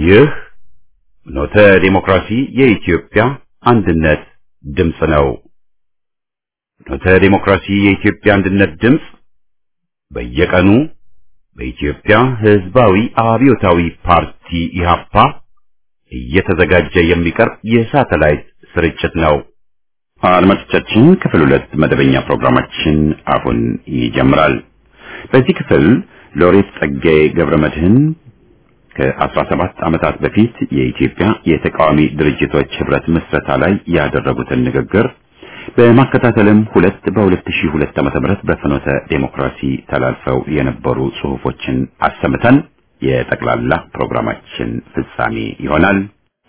ይህ ኖተ ዲሞክራሲ የኢትዮጵያ አንድነት ድምፅ ነው። ኖተ ዲሞክራሲ የኢትዮጵያ አንድነት ድምፅ በየቀኑ በኢትዮጵያ ሕዝባዊ አብዮታዊ ፓርቲ ኢህአፓ እየተዘጋጀ የሚቀርብ የሳተላይት ስርጭት ነው። አድማጮቻችን ክፍል ሁለት መደበኛ ፕሮግራማችን አሁን ይጀምራል። በዚህ ክፍል ሎሬት ጸጋዬ ገብረ መድህን ከ17 ዓመታት በፊት የኢትዮጵያ የተቃዋሚ ድርጅቶች ህብረት ምስረታ ላይ ያደረጉትን ንግግር በማከታተልም ሁለት በ2002 ዓ.ም በፍኖተ ዴሞክራሲ ተላልፈው የነበሩ ጽሑፎችን አሰምተን የጠቅላላ ፕሮግራማችን ፍጻሜ ይሆናል።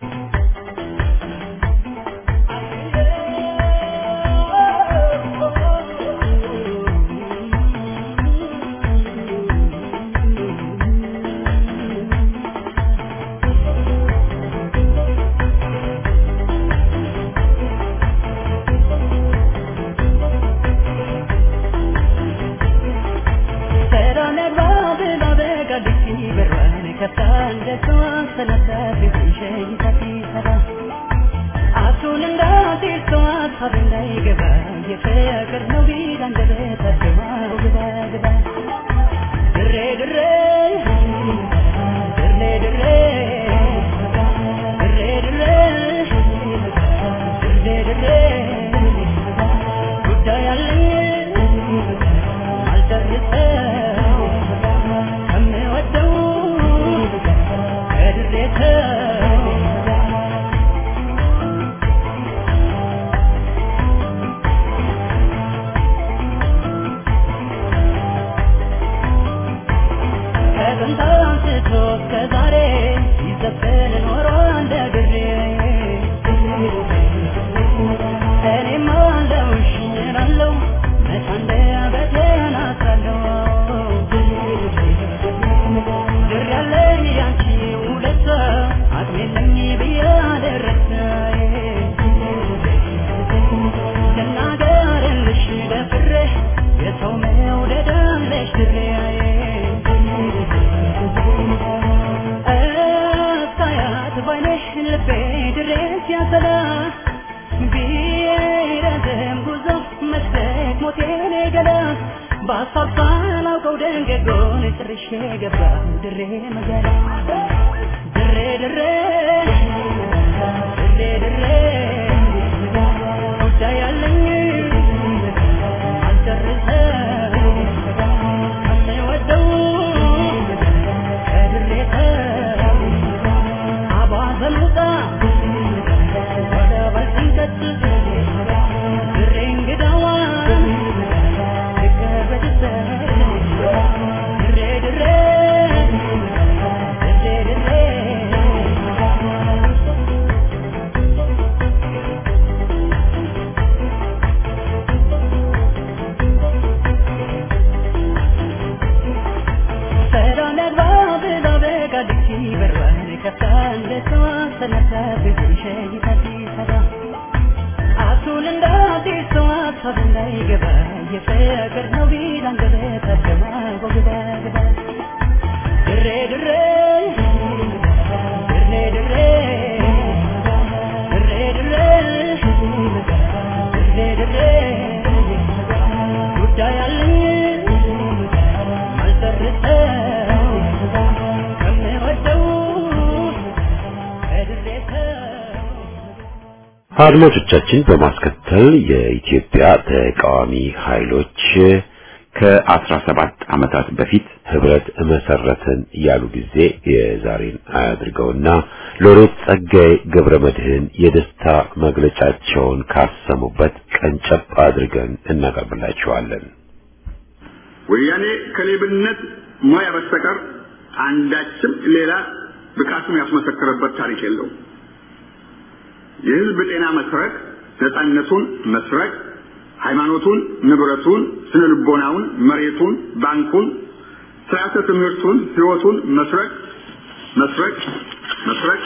አድማጮቻችን በማስከተል የኢትዮጵያ ተቃዋሚ ኃይሎች ከ17 ዓመታት በፊት ህብረት መሰረትን ያሉ ጊዜ የዛሬን አያድርገውና ሎሬት ጸጋዬ ገብረ መድህን የደስታ መግለጫቸውን ካሰሙበት ቀንጨብ አድርገን እናቀርብላችኋለን። ወያኔ ከሌብነት ሙያ በስተቀር አንዳችም ሌላ ብቃቱን ያስመሰከረበት ታሪክ የለውም። የህዝብ ጤና መስረቅ፣ ነፃነቱን መስረቅ፣ ሃይማኖቱን፣ ንብረቱን፣ ስነ ልቦናውን፣ መሬቱን፣ ባንኩን፣ ስርዓተ ትምህርቱን፣ ህይወቱን መስረቅ መስረቅ መስረቅ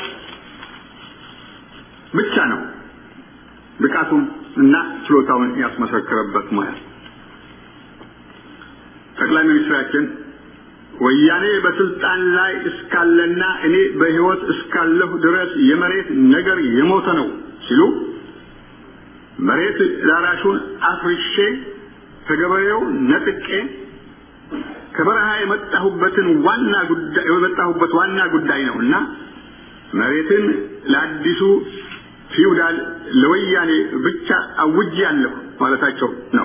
ብቻ ነው ብቃቱን እና ችሎታውን ያስመሰከረበት ሙያ። ጠቅላይ ሚኒስትራችን ወያኔ በስልጣን ላይ እስካለና እኔ በሕይወት እስካለሁ ድረስ የመሬት ነገር የሞተ ነው ሲሉ መሬት ላራሹን አፍርሼ ከገበሬው ነጥቄ ከበረሃ የመጣሁበትን ዋና ጉዳይ የመጣሁበት ዋና ጉዳይ ነው እና መሬትን ለአዲሱ ፊውዳል ለወያኔ ብቻ አውጃለሁ ማለታቸው ነው።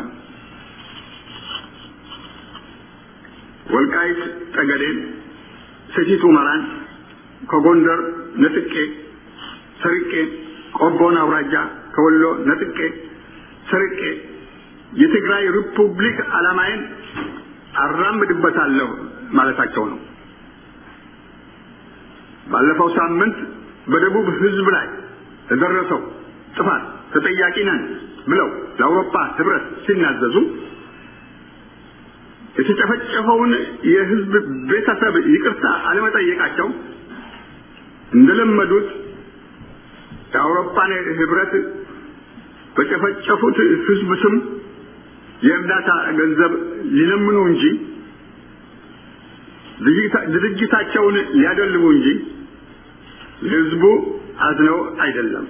ወልቃይት ጠገዴን፣ ሰቲት ሁመራን ከጎንደር ነጥቄ ሰርቄ ቆቦን አውራጃ ከወሎ ነጥቄ ሰርቄ የትግራይ ሪፑብሊክ ዓላማዬን አራምድበታለሁ ማለታቸው ነው። ባለፈው ሳምንት በደቡብ ሕዝብ ላይ ለደረሰው ጥፋት ተጠያቂ ነን ብለው ለአውሮፓ ሕብረት ሲናዘዙ የተጨፈጨፈውን የሕዝብ ቤተሰብ ይቅርታ አለመጠየቃቸው እንደለመዱት የአውሮፓን ሕብረት በጨፈጨፉት ሕዝብ ስም የእርዳታ ገንዘብ ሊለምኑ እንጂ ድርጅታቸውን ሊያደልቡ እንጂ ለሕዝቡ አዝነው አይደለም።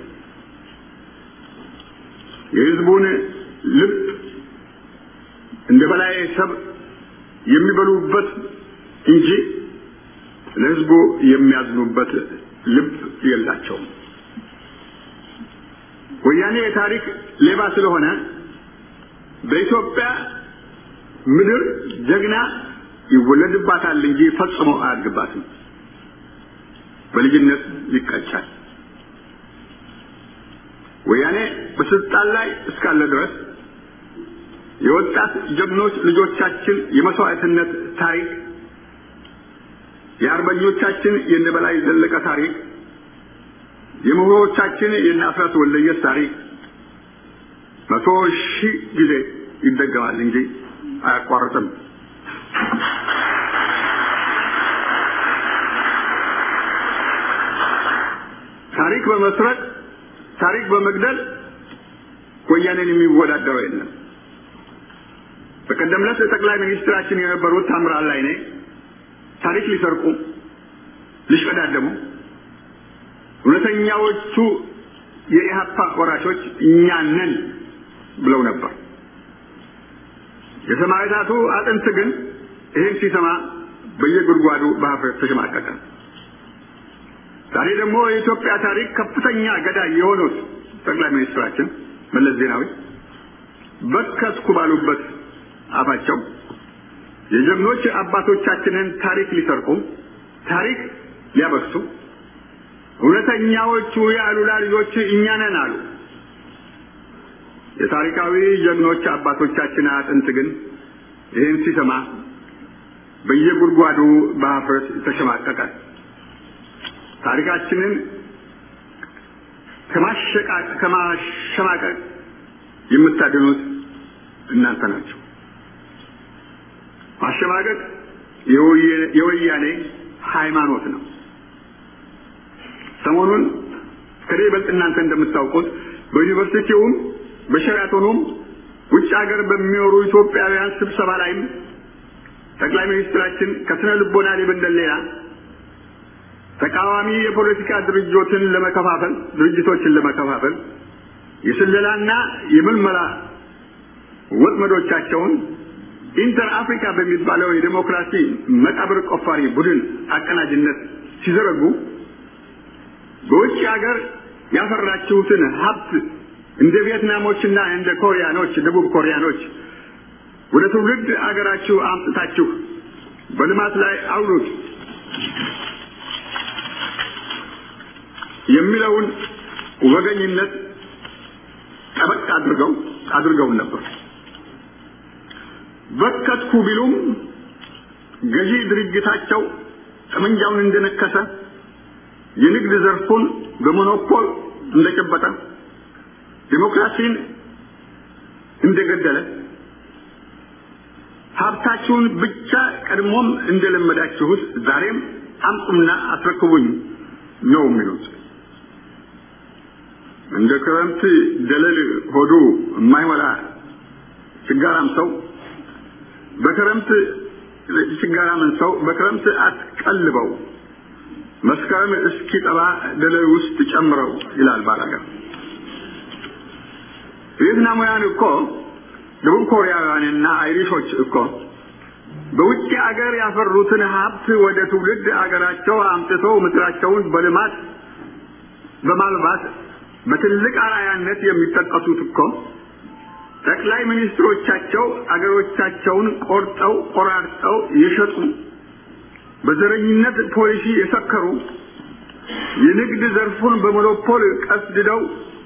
የሕዝቡን ልብ እንደ በላይ ሰብ የሚበሉበት እንጂ ለሕዝቡ የሚያዝኑበት ልብ የላቸውም። ወያኔ የታሪክ ሌባ ስለሆነ በኢትዮጵያ ምድር ጀግና ይወለድባታል እንጂ ፈጽሞ አያድግባትም። በልጅነት ይቀጫል። ወያኔ በስልጣን ላይ እስካለ ድረስ የወጣት ጀግኖች ልጆቻችን የመስዋዕትነት ታሪክ፣ የአርበኞቻችን የነበላይ ዘለቀ ታሪክ፣ የምሁሮቻችን የእነ አስራት ወልደየስ ታሪክ መቶ ሺህ ጊዜ ይደገማል እንጂ አያቋርጥም። ታሪክ በመስረቅ ታሪክ በመግደል ወያኔን የሚወዳደረው የለም። በቀደም ዕለት ጠቅላይ ሚኒስትራችን የነበሩት ታምራት ላይኔ ታሪክ ሊሰርቁ ሊሽቀዳደሙ እውነተኛዎቹ የኢህአፓ ወራሾች እኛ ነን ብለው ነበር። የሰማዕታቱ አጥንት ግን ይህን ሲሰማ በየጉድጓዱ በሀፍረት ተሸማቀቀ። ዛሬ ደግሞ የኢትዮጵያ ታሪክ ከፍተኛ ገዳይ የሆኑት ጠቅላይ ሚኒስትራችን መለስ ዜናዊ በከስኩ ባሉበት አፋቸው የጀግኖች አባቶቻችንን ታሪክ ሊሰርቁ ታሪክ ሊያበክሱ እውነተኛዎቹ የአሉላ ልጆች እኛ ነን አሉ። የታሪካዊ ጀግኖች አባቶቻችን አጥንት ግን ይህን ሲሰማ በየጉድጓዱ በሀፍረት ተሸማቀቀ። ታሪካችንን ከማሸማቀቅ የምታድኑት እናንተ ናቸው። ማሸማቀቅ የወያኔ ሃይማኖት ነው። ሰሞኑን ከኔ ይበልጥ እናንተ እንደምታውቁት በዩኒቨርሲቲውም በሸራቶኑም ውጭ ሀገር በሚኖሩ ኢትዮጵያውያን ስብሰባ ላይም ጠቅላይ ሚኒስትራችን ከስነ ልቦና ሊበንደል ሌላ ተቃዋሚ የፖለቲካ ድርጅቶችን ለመከፋፈል ድርጅቶችን ለመከፋፈል የስለላና የምልመላ ወጥመዶቻቸውን ኢንተር አፍሪካ በሚባለው የዴሞክራሲ መቃብር ቆፋሪ ቡድን አቀናጅነት ሲዘረጉ በውጭ ሀገር ያፈራችሁትን ሀብት እንደ ቪየትናሞችና እንደ ኮሪያኖች ደቡብ ኮሪያኖች ወደ ትውልድ አገራችሁ አምጥታችሁ በልማት ላይ አውሉት የሚለውን ወገኝነት ጠበቅ አድርገው አድርገውን ነበር። በከትኩ ቢሉም ገዢ ድርጅታቸው ጠመንጃውን እንደነከሰ የንግድ ዘርፉን በሞኖፖል እንደጨበጠ ዲሞክራሲን እንደገደለ ሀብታችሁን ብቻ ቀድሞም እንደለመዳችሁት ዛሬም አምጡና አስረክቡኝ ነው የሚሉት። እንደ ክረምት ደለል ሆዱ የማይሞላ ችጋራም ሰው በክረምት ችጋራምን ሰው በክረምት አትቀልበው መስከረም እስኪጠባ ደለል ውስጥ ጨምረው ይላል ባላገር። ቪየትናማውያን እኮ ደቡብ ኮሪያውያንና አይሪሾች እኮ በውጭ አገር ያፈሩትን ሀብት ወደ ትውልድ አገራቸው አምጥተው ምድራቸውን በልማት በማልባት በትልቅ አርአያነት የሚጠቀሱት እኮ ጠቅላይ ሚኒስትሮቻቸው አገሮቻቸውን ቆርጠው ቆራርጠው የሸጡ በዘረኝነት ፖሊሲ የሰከሩ የንግድ ዘርፉን በሞኖፖል ቀስድደው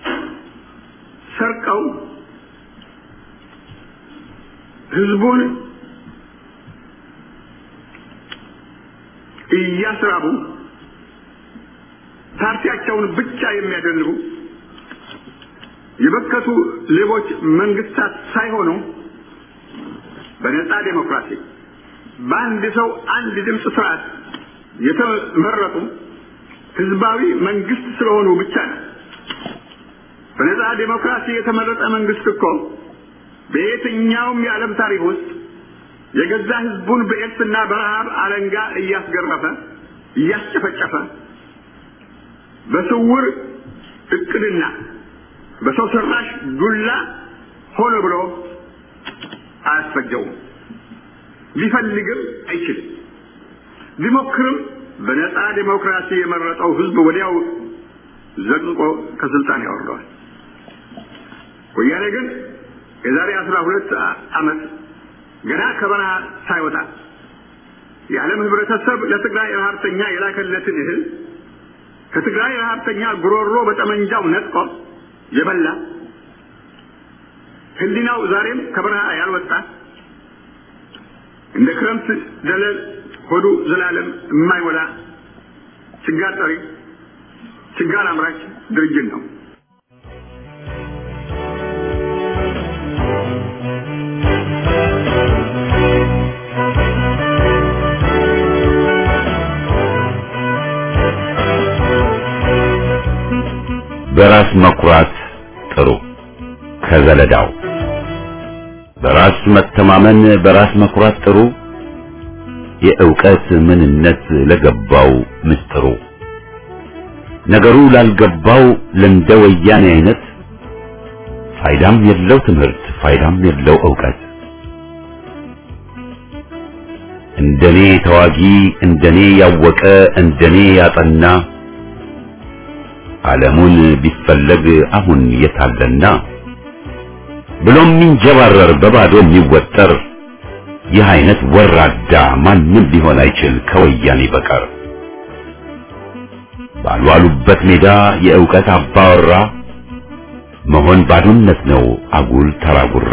ሰርቀው ህዝቡን እያስራቡ ፓርቲያቸውን ብቻ የሚያደልቡ የበከቱ ሌቦች መንግስታት ሳይሆኑ በነጻ ዴሞክራሲ በአንድ ሰው አንድ ድምፅ ስርዓት የተመረጡ ህዝባዊ መንግስት ስለሆኑ ብቻ ነው። በነጻ ዴሞክራሲ የተመረጠ መንግስት እኮ በየትኛውም የዓለም ታሪክ ውስጥ የገዛ ህዝቡን በኤድስና በረሃብ አለንጋ እያስገረፈ እያስጨፈጨፈ በስውር እቅድና በሰው ሰራሽ ዱላ ሆነ ብሎ አያስፈጀውም። ሊፈልግም አይችልም። ሊሞክርም በነጻ ዴሞክራሲ የመረጠው ህዝብ ወዲያው ዘቅዝቆ ከስልጣን ያወርደዋል። ወያኔ ግን የዛሬ አስራ ሁለት ዓመት ገና ከበረሃ ሳይወጣ የዓለም ህብረተሰብ ለትግራይ ረሀብተኛ የላከለትን እህል ከትግራይ ረሀብተኛ ጉሮሮ በጠመንጃው ነጥቆ የበላ ህሊናው ዛሬም ከበረሃ ያልወጣ እንደ ክረምት ደለል ሆዱ ዘላለም የማይሞላ ችጋር ጠሪ ችጋር አምራች ድርጅት ነው። በራስ መኩራት ጥሩ ከዘለዳው በራስ መተማመን በራስ መኩራት ጥሩ የእውቀት ምንነት ለገባው ምስጥሩ ነገሩ ላልገባው ለእንደ ወያኔ አይነት ፋይዳም የለው ትምህርት ፋይዳም የለው እውቀት እንደኔ ተዋጊ እንደኔ ያወቀ እንደኔ ያጠና ዓለሙን ቢፈለግ አሁን የታለና ብሎም የሚንጀባረር በባዶ የሚወጠር ይህ አይነት ወራዳ ማንም ሊሆን አይችል ከወያኔ በቀር ባልዋሉበት ሜዳ የእውቀት አባወራ መሆን ባዶነት ነው አጉል ተራጉራ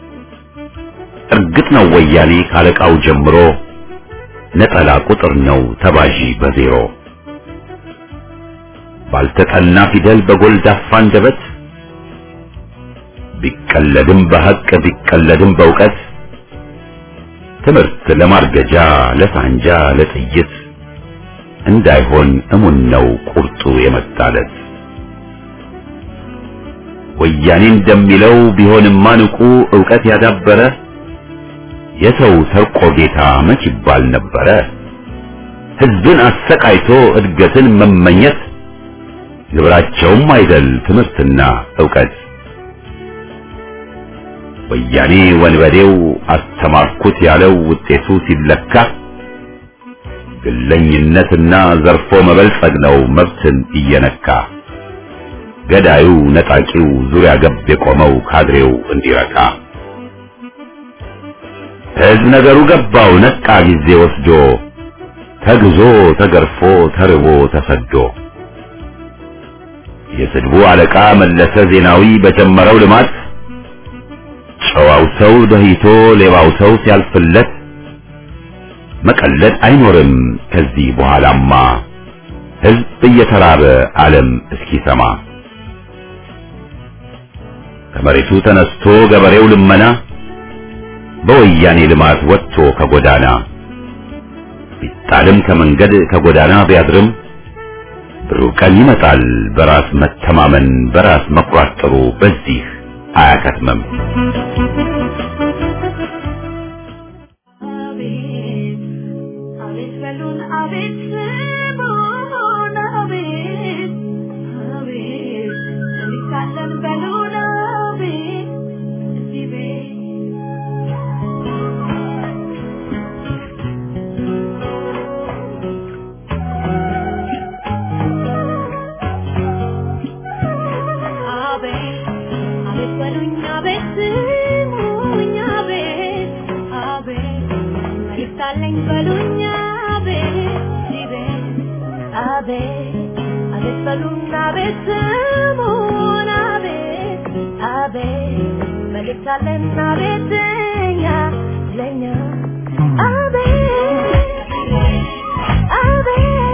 እርግጥ ነው ወያኔ ካለቃው ጀምሮ ነጠላ ቁጥር ነው ተባዢ በዜሮ ባልተጠና ፊደል በጎልዳፋ አንደበት ቢቀለድም በሐቅ ቢቀለድም በእውቀት ትምህርት ለማርገጃ ለሳንጃ ለጥይት እንዳይሆን እሙን ነው ቁርጡ የመጣለት ወያኔ እንደሚለው ቢሆንማ ንቁ ዕውቀት ያዳበረ የሰው ሰርቆ ጌታ መች ይባል ነበረ ሕዝብን አሰቃይቶ እድገትን መመኘት ግብራቸውም አይደል ትምህርትና ዕውቀት ወያኔ ወንበዴው አስተማርኩት ያለው ውጤቱ ሲለካ ግለኝነትና ዘርፎ መበልጸግ ነው መብትን እየነካ ገዳዩ ነጣቂው ዙሪያ ገብ የቆመው ካድሬው እንዲረካ ሕዝብ ነገሩ ገባው ነቃ ጊዜ ወስዶ ተግዞ ተገርፎ ተርቦ ተሰዶ የስድቡ አለቃ መለሰ ዜናዊ በጀመረው ልማት ጨዋው ሰው ደህይቶ ሌባው ሰው ሲያልፍለት መቀለድ አይኖርም ከዚህ በኋላማ ሕዝብ እየተራበ ዓለም እስኪሰማ ከመሬቱ ተነስቶ ገበሬው ልመና በወያኔ ልማት ወጥቶ ከጎዳና ቢጣልም ከመንገድ ከጎዳና ቢያድርም ብሩህ ቀን ይመጣል በራስ መተማመን በራስ መኩራት ጥሩ በዚህ አያከትመም። በሉን አቤት ስሙን አቤት አቤት እንዲሳለን በሉን አቤት እዚህ ቤት አቤት አቤት በሉኝ አቤት ስሙኝ አቤት አቤት መልእክት አለኝ በሉኝ አቤት እዚህ ቤት አቤት አቤት በሉኝ አቤት ስሙን አቤት አቤት መልእክት አለን አቤት እኛ ለኛ አቤት አቤት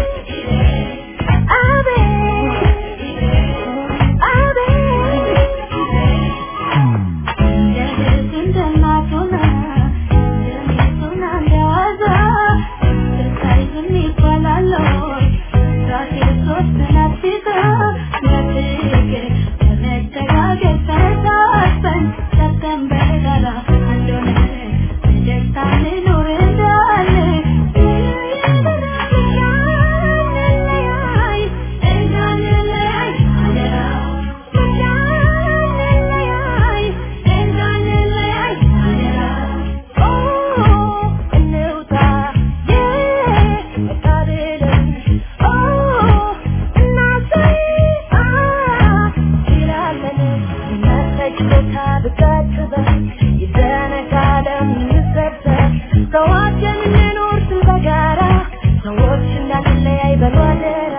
ሰዎችን እንኖር ስል በጋራ ሰዎች እንዳንለያይ በሉ አደራ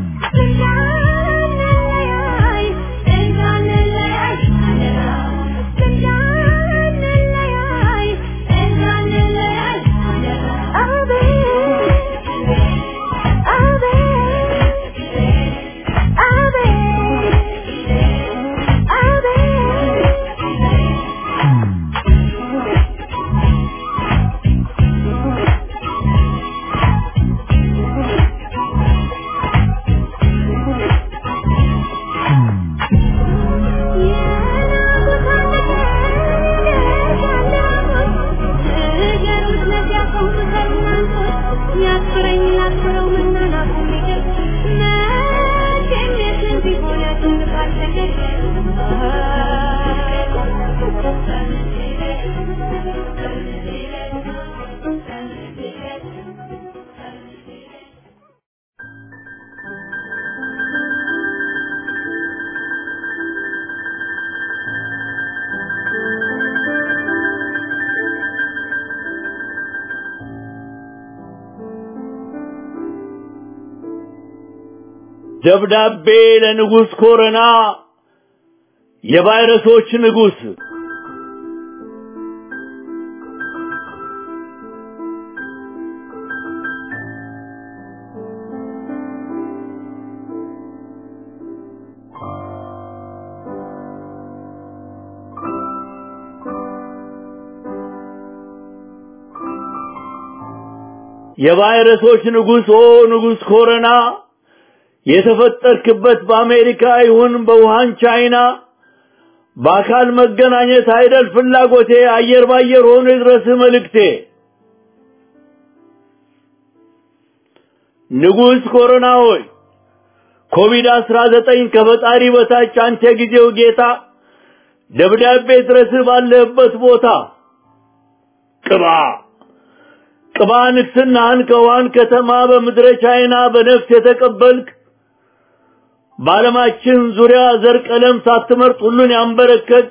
እንዳንለያይ እንዳንለያይ አደራ እንዳንለያይ እንዳንለያይ አደራ አቤት አቤት ደብዳቤ ለንጉሥ ኮረና የቫይረሶች ንጉሥ የቫይረሶች ንጉሥ ኦ ንጉሥ ኮረና የተፈጠርክበት በአሜሪካ ይሁን በውሃን ቻይና በአካል መገናኘት አይደል ፍላጎቴ አየር ባየር ሆኖ ይድረስ መልእክቴ ንጉሥ ኮሮና ሆይ ኮቪድ አስራ ዘጠኝ ከፈጣሪ በታች አንተ ጊዜው ጌታ ደብዳቤ ድረስ ባለህበት ቦታ ቅባ ቅባ ንግስናህን ከውሃን ከተማ በምድረ ቻይና በነፍስ የተቀበልክ በዓለማችን ዙሪያ ዘር ቀለም ሳትመርጥ ሁሉን ያንበረከክ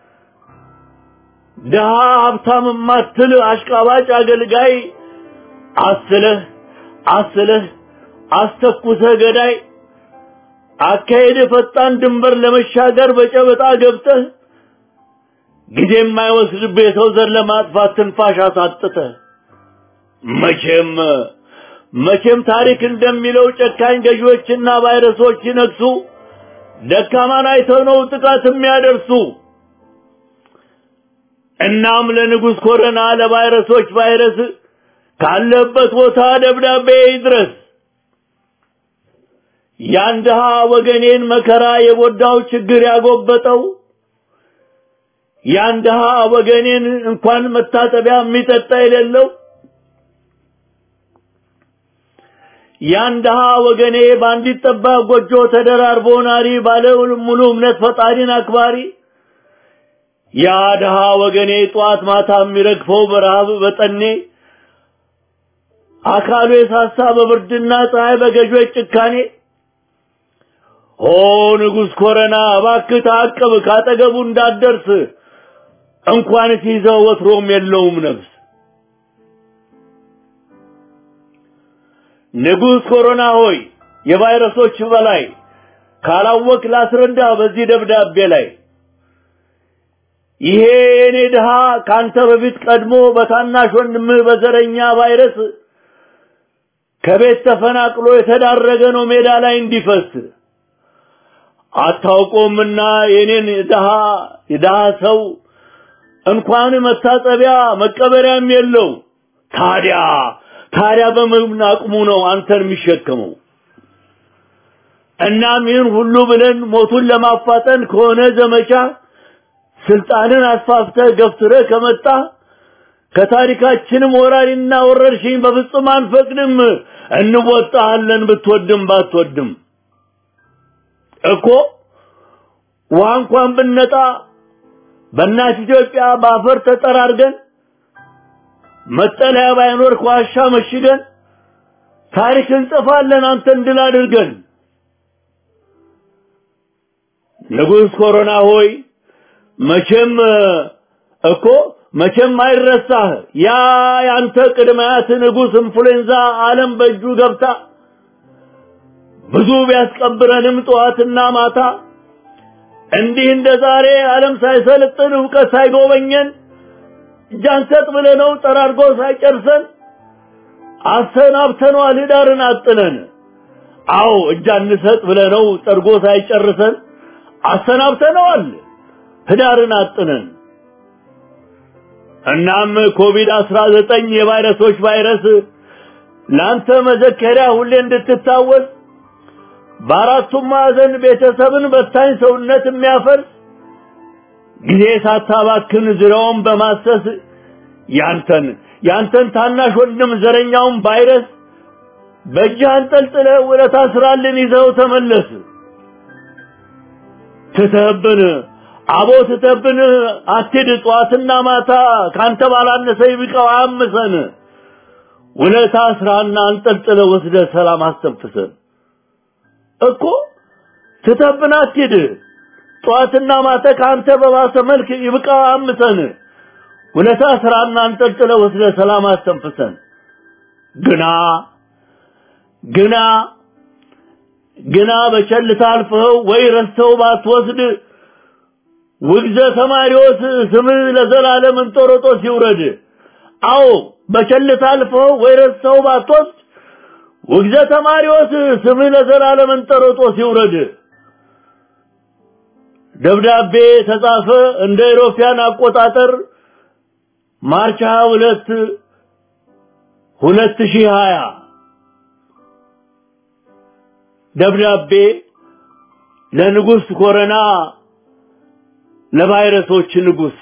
ድሃ ሀብታም ማትል አሽቃባጭ አገልጋይ አስለህ አስለህ አስተኩሰህ ገዳይ አካሄድ ፈጣን ድንበር ለመሻገር በጨበጣ ገብተህ ጊዜ የማይወስድብህ የሰው ዘር ለማጥፋት ትንፋሽ አሳጥተህ መቼም መቼም ታሪክ እንደሚለው ጨካኝ ገዢዎችና ቫይረሶች ሲነግሱ ደካማን አይተው ነው ጥቃት የሚያደርሱ። እናም ለንጉሥ ኮረና ለቫይረሶች ቫይረስ ካለበት ቦታ ደብዳቤ ይድረስ። ያን ድሃ ወገኔን መከራ የጎዳው ችግር ያጎበጠው ያን ድሃ ወገኔን እንኳን መታጠቢያ የሚጠጣ የሌለው ያን ድሃ ወገኔ በአንዲት ጠባብ ጎጆ ተደራርቦ ናሪ ባለ ሙሉ እምነት ፈጣሪን አክባሪ ያ ድሃ ወገኔ ጧት ማታ የሚረግፈው በረሃብ በጠኔ አካሉ የሳሳ በብርድና ፀሐይ በገዦች ጭካኔ ኦ ንጉሥ ኮረና እባክህ ታቅብ ካጠገቡ እንዳትደርስ እንኳን ሲይዘው ወትሮም የለውም ነፍስ ንጉሥ ኮሮና ሆይ የቫይረሶች በላይ ካላወቅ ላስረዳ በዚህ ደብዳቤ ላይ ይሄ የኔ ድሃ ካንተ በፊት ቀድሞ በታናሽ ወንድምህ በዘረኛ ቫይረስ ከቤት ተፈናቅሎ የተዳረገ ነው ሜዳ ላይ እንዲፈስ አታውቆምና የኔን ድሃ የድሃ ሰው እንኳን መታጠቢያ መቀበሪያም የለው ታዲያ ታዲያ በምን አቅሙ ነው አንተን የሚሸከመው? እናም ይህን ሁሉ ብለን ሞቱን ለማፋጠን ከሆነ ዘመቻ ስልጣንን አስፋፍተህ ገፍትረህ ከመጣ ከታሪካችንም ወራሪና ወረርሽኝ በፍጹም አንፈቅድም። እንወጣሃለን ብትወድም ባትወድም እኮ ውሃ እንኳን ብነጣ በእናት ኢትዮጵያ በአፈር ተጠራርገን መጠለያ ባይኖር ከዋሻ መሽገን ታሪክ እንጽፋለን አንተን ድል አድርገን። ንጉሥ ኮሮና ሆይ መቼም እኮ መቼም አይረሳህ ያ ያንተ ቅድማያት ንጉሥ ኢንፍሉዌንዛ ዓለም በእጁ ገብታ ብዙ ቢያስቀብረንም ጠዋትና ማታ እንዲህ እንደ ዛሬ ዓለም ሳይሰለጥን እውቀት ሳይጎበኘን እጃንሰጥ ብለነው ጠራርጎ ሳይጨርሰን አሰናብተነዋል ህዳርን አጥነን። አዎ እጃንሰጥ ብለነው ጠርጎ ሳይጨርሰን አሰናብተነዋል ህዳርን አጥነን። እናም ኮቪድ አስራ ዘጠኝ የቫይረሶች ቫይረስ ለአንተ መዘከሪያ ሁሌ እንድትታወስ በአራቱም ማዕዘን ቤተሰብን በታኝ ሰውነት የሚያፈርስ ጊዜ ሳታባክን ዙሪያውን በማሰስ ያንተን ያንተን ታናሽ ወንድም ዘረኛውን ቫይረስ በእጅህ አንጠልጥለህ ውለታ ስራልን ይዘው ተመለስ። ትተህብን አቦ ትተህብን አትሂድ ጠዋትና ማታ ካንተ ባላነሰ ይብቃው አያምሰን። ውለታ ስራና አንጠልጥለህ ወስደህ ሰላም አስተንፍሰን እኮ ትተህብን አትሂድ ጠዋትና ማታ ከአንተ በባሰ መልክ ይብቃው አምሰን ውለታ ስራና አንጠልጥለ ወስደ ሰላም አስተንፍሰን ግና ግና ግና በቸልታ አልፈኸው ወይ ረስተው ባትወስድ ውግዘ ተማሪዎስ ስምህ ለዘላለም እንጦሮጦስ ይውረድ። አዎ በቸልታ አልፈኸው ወይ ረስተው ባትወስድ ውግዘ ተማሪዎስ ስምህ ለዘላለም እንጦሮጦስ ይውረድ። ደብዳቤ ተጻፈ እንደ ኢሮፒያን አቆጣጠር ማርች 22 2020 ደብዳቤ ለንጉሥ ኮረና ለቫይረሶች ንጉሥ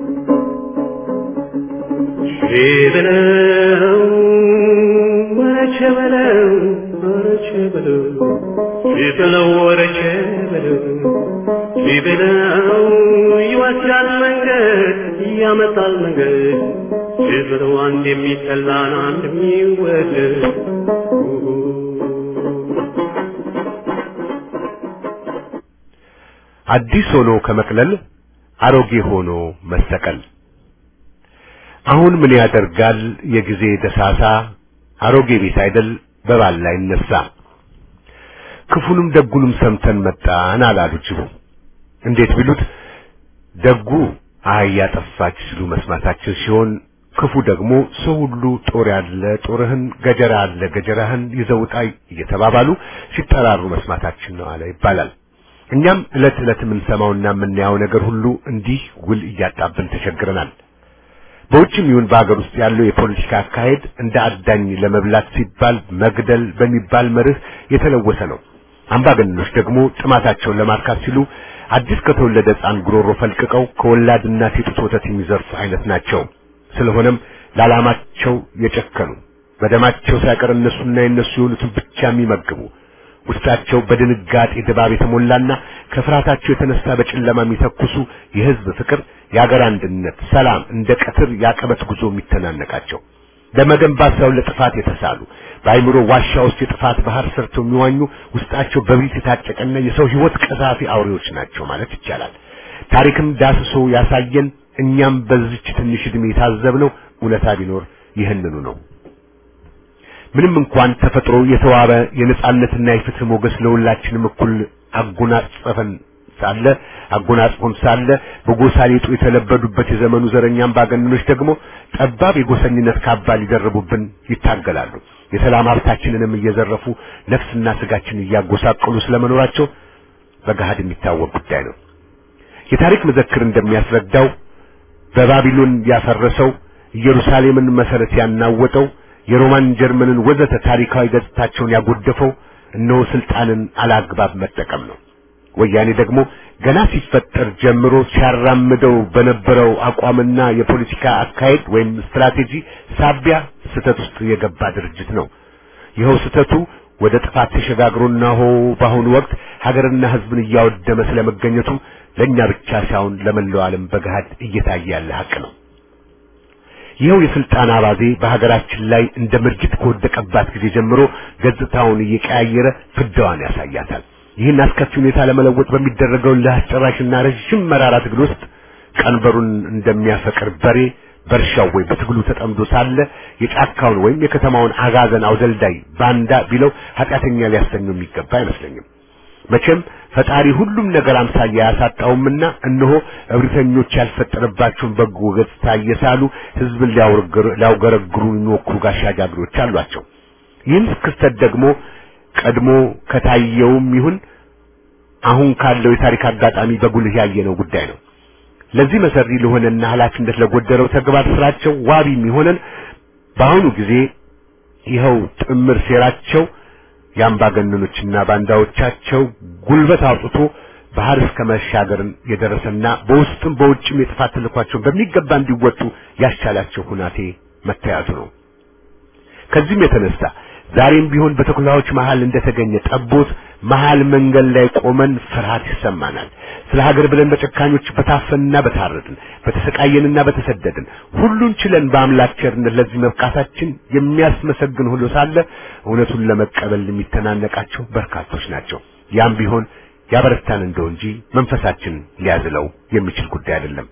ሺህ ብለው ወረቼ ወረቼ በለው ወረቼ በለው ቢበለው ወረቼ በለው ቢበለው ይወስዳል መንገድ ያመጣል መንገድ ቢበለው አንድ የሚጠላን አንድ የሚወደድ አዲስ ሆኖ ከመቅለል አሮጌ ሆኖ መሰቀል አሁን ምን ያደርጋል የጊዜ ደሳሳ አሮጌ ቤት አይደል በባል ላይ ይነሳ ክፉንም ደጉንም ሰምተን መጣን አላሉ ጅቡ እንዴት ቢሉት ደጉ አህያ ጠፋች ሲሉ መስማታችን ሲሆን ክፉ ደግሞ ሰው ሁሉ ጦር ያለ ጦርህን ገጀራ አለ ገጀራህን ይዘውጣ እየተባባሉ ሲጠራሩ መስማታችን ነው አለ ይባላል እኛም ዕለት ዕለት የምንሰማውና የምናየው ነገር ሁሉ እንዲህ ውል እያጣብን ተቸግረናል በውጭም ይሁን በአገር ውስጥ ያለው የፖለቲካ አካሄድ እንደ አዳኝ ለመብላት ሲባል መግደል በሚባል መርህ የተለወሰ ነው አምባገነኖች ደግሞ ጥማታቸውን ለማርካት ሲሉ አዲስ ከተወለደ ሕፃን ጉሮሮ ፈልቅቀው ከወላድ እናት የጡት ወተት የሚዘርፉ አይነት ናቸው ስለሆነም ለዓላማቸው የጨከኑ በደማቸው ሳይቀር እነሱና የነሱ የሆኑትን ብቻ የሚመግቡ ውስጣቸው በድንጋጤ ድባብ የተሞላና ከፍርሃታቸው የተነሳ በጨለማ የሚተኩሱ የህዝብ ፍቅር፣ የአገር አንድነት፣ ሰላም እንደ ቀትር ያቀበት ጉዞ የሚተናነቃቸው ለመገንባት ሳይሆን ለጥፋት የተሳሉ በአይምሮ ዋሻ ውስጥ የጥፋት ባህር ሰርተው የሚዋኙ ውስጣቸው በብሪት የታጨቀና የሰው ህይወት ቀዛፊ አውሬዎች ናቸው ማለት ይቻላል። ታሪክም ዳስሶ ያሳየን እኛም በዚች ትንሽ ዕድሜ የታዘብነው እውነታ ቢኖር ይህንኑ ነው። ምንም እንኳን ተፈጥሮ የተዋበ የነጻነትና የፍትህ ሞገስ ለሁላችንም እኩል አጎናጸፈን ሳለ አጎናጽፎን ሳለ በጎሳ ሊጡ የተለበዱበት የዘመኑ ዘረኛ አምባገነኖች ደግሞ ጠባብ የጎሰኝነት ካባ ሊደርቡብን ይታገላሉ። የሰላም ሀብታችንንም እየዘረፉ ነፍስና ስጋችን እያጎሳቀሉ ስለመኖራቸው በገሃድ የሚታወቅ ጉዳይ ነው። የታሪክ መዘክር እንደሚያስረዳው በባቢሎን ያፈረሰው ኢየሩሳሌምን መሰረት ያናወጠው የሮማን ጀርመንን ወዘተ ታሪካዊ ገጽታቸውን ያጎደፈው እነሆ ስልጣንን አላግባብ መጠቀም ነው። ወያኔ ደግሞ ገና ሲፈጠር ጀምሮ ሲያራምደው በነበረው አቋምና የፖለቲካ አካሄድ ወይም ስትራቴጂ ሳቢያ ስህተት ውስጥ የገባ ድርጅት ነው። ይኸው ስህተቱ ወደ ጥፋት ተሸጋግሮና ሆ በአሁኑ ወቅት ሀገርና ሕዝብን እያወደመ ስለመገኘቱ ለእኛ ብቻ ሳይሆን ለመላው ዓለም በገሃድ እየታየ ያለ ሀቅ ነው። ይኸው የስልጣን አባዜ በሀገራችን ላይ እንደ ምርጅት ከወደቀባት ጊዜ ጀምሮ ገጽታውን እየቀያየረ ፍዳዋን ያሳያታል። ይህን አስከፊ ሁኔታ ለመለወጥ በሚደረገው ለአስጨራሽና ረዥም መራራ ትግል ውስጥ ቀንበሩን እንደሚያፈቅር በሬ በእርሻው ወይ በትግሉ ተጠምዶ ሳለ የጫካውን ወይም የከተማውን አጋዘን አውደልዳይ ባንዳ ቢለው ኃጢአተኛ ሊያሰኘው የሚገባ አይመስለኝም። መቼም ፈጣሪ ሁሉም ነገር አምሳያ ያሳጣውምና እነሆ እብሪተኞች ያልፈጠረባቸውን በጎ ገጽታ እየሳሉ ህዝብን ሊያውገረግሩ የሚሞክሩ ጋሻ ጃግሬዎች አሏቸው። ይህን ክስተት ደግሞ ቀድሞ ከታየውም ይሁን አሁን ካለው የታሪክ አጋጣሚ በጉልህ ያየነው ጉዳይ ነው። ለዚህ መሰሪ ለሆነና ኃላፊነት ለጎደለው ተግባር ስራቸው ዋቢ የሚሆነን በአሁኑ ጊዜ ይኸው ጥምር ሴራቸው የአምባገነኖችና ባንዳዎቻቸው ጉልበት አውጥቶ ባህር እስከ መሻገርን የደረሰና በውስጥም በውጭም የጥፋት ተልኳቸውን በሚገባ እንዲወጡ ያስቻላቸው ሁናቴ መታየቱ ነው። ከዚህም የተነሳ ዛሬም ቢሆን በተኩላዎች መሃል እንደተገኘ ጠቦት መሃል መንገድ ላይ ቆመን ፍርሃት ይሰማናል። ስለ ሀገር ብለን በጨካኞች በታፈንና በታረድን በተሰቃየንና በተሰደድን ሁሉን ችለን በአምላክ ቸርነት ለዚህ መብቃታችን የሚያስመሰግን ሁሉ ሳለ እውነቱን ለመቀበል የሚተናነቃቸው በርካቶች ናቸው። ያም ቢሆን ያበረታን እንደው እንጂ መንፈሳችን ሊያዝለው የሚችል ጉዳይ አይደለም።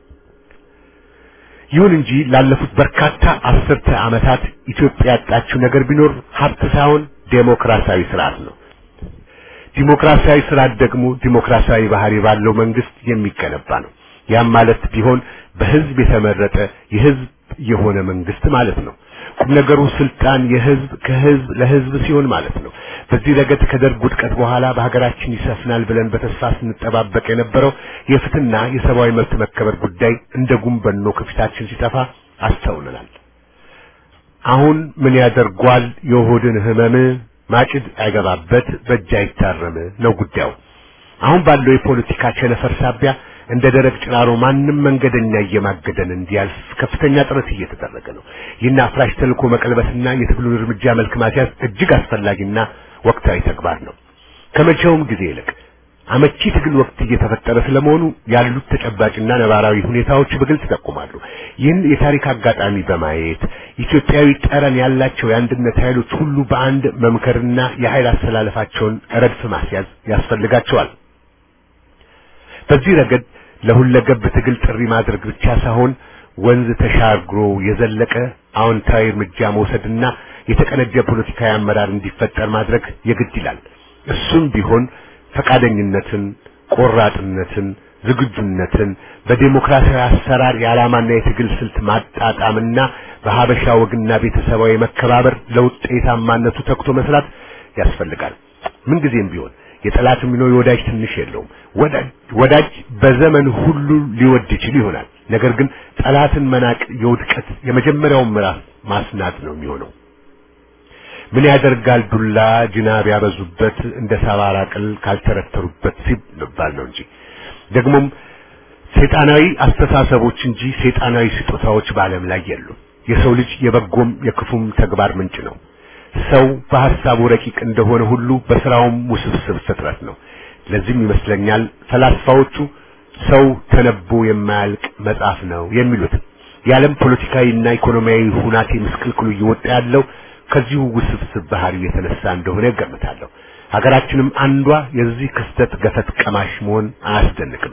ይሁን እንጂ ላለፉት በርካታ አስርተ ዓመታት ኢትዮጵያ ያጣችው ነገር ቢኖር ሀብት ሳይሆን ዴሞክራሲያዊ ስርዓት ነው። ዲሞክራሲያዊ ስርዓት ደግሞ ዲሞክራሲያዊ ባህሪ ባለው መንግስት የሚገነባ ነው። ያም ማለት ቢሆን በህዝብ የተመረጠ የህዝብ የሆነ መንግስት ማለት ነው። ቁም ነገሩ ስልጣን የህዝብ ከህዝብ ለህዝብ ሲሆን ማለት ነው። በዚህ ረገድ ከደርግ ውድቀት በኋላ በሀገራችን ይሰፍናል ብለን በተስፋ ስንጠባበቅ የነበረው የፍትህና የሰብአዊ መብት መከበር ጉዳይ እንደ ጉንበኖ ከፊታችን ሲጠፋ አስተውለናል። አሁን ምን ያደርጓል የሆድን ህመም ማጭድ አይገባበት በእጅ አይታረም ነው ጉዳዩ። አሁን ባለው የፖለቲካ ቸነፈር ሳቢያ እንደ ደረቅ ጭራሮ ማንም መንገደኛ እየማገደን እንዲያልፍ ከፍተኛ ጥረት እየተደረገ ነው። ይህን አፍራሽ ተልእኮ መቀልበስና የትግሉን እርምጃ መልክ ማስያዝ እጅግ አስፈላጊና ወቅታዊ ተግባር ነው። ከመቼውም ጊዜ ይልቅ አመቺ ትግል ወቅት እየተፈጠረ ስለመሆኑ ያሉት ተጨባጭና ነባራዊ ሁኔታዎች በግልጽ ይጠቁማሉ። ይህን የታሪክ አጋጣሚ በማየት ኢትዮጵያዊ ጠረን ያላቸው የአንድነት ኃይሎች ሁሉ በአንድ መምከርና የኃይል አስተላለፋቸውን ረድፍ ማስያዝ ያስፈልጋቸዋል። በዚህ ረገድ ለሁለገብ ትግል ጥሪ ማድረግ ብቻ ሳይሆን ወንዝ ተሻግሮ የዘለቀ አዎንታዊ እርምጃ መውሰድና የተቀነጀ ፖለቲካዊ አመራር እንዲፈጠር ማድረግ የግድ ይላል። እሱም ቢሆን ፈቃደኝነትን፣ ቆራጥነትን፣ ዝግጁነትን በዴሞክራሲያዊ አሰራር የዓላማና የትግል ስልት ማጣጣምና በሀበሻ ወግና ቤተሰባዊ መከባበር ለውጤታማነቱ ተግቶ መስራት ያስፈልጋል። ምንጊዜም ቢሆን የጠላትም ቢኖር የወዳጅ ትንሽ የለውም። ወዳጅ ወዳጅ በዘመን ሁሉ ሊወድ ይችል ይሆናል። ነገር ግን ጠላትን መናቅ የውድቀት የመጀመሪያውን ምዕራፍ ማስናት ነው የሚሆነው። ምን ያደርጋል ዱላ ጅናብ ያበዙበት እንደ ሰባራ ቅል ካልተረተሩበት ሲባል ነው እንጂ ደግሞም ሰይጣናዊ አስተሳሰቦች እንጂ ሰይጣናዊ ስጦታዎች በዓለም ላይ የሉም። የሰው ልጅ የበጎም የክፉም ተግባር ምንጭ ነው። ሰው በሐሳቡ ረቂቅ እንደሆነ ሁሉ በስራውም ውስብስብ ፍጥረት ነው። ለዚህም ይመስለኛል ፈላስፋዎቹ ሰው ተነቦ የማያልቅ መጽሐፍ ነው የሚሉት። የዓለም ፖለቲካዊና ኢኮኖሚያዊ ሁናቴ ምስቅልቅሉ እየወጣ ያለው ከዚሁ ውስብስብ ባህሪ የተነሳ እንደሆነ እገምታለሁ። ሀገራችንም አንዷ የዚህ ክስተት ገፈት ቀማሽ መሆን አያስደንቅም።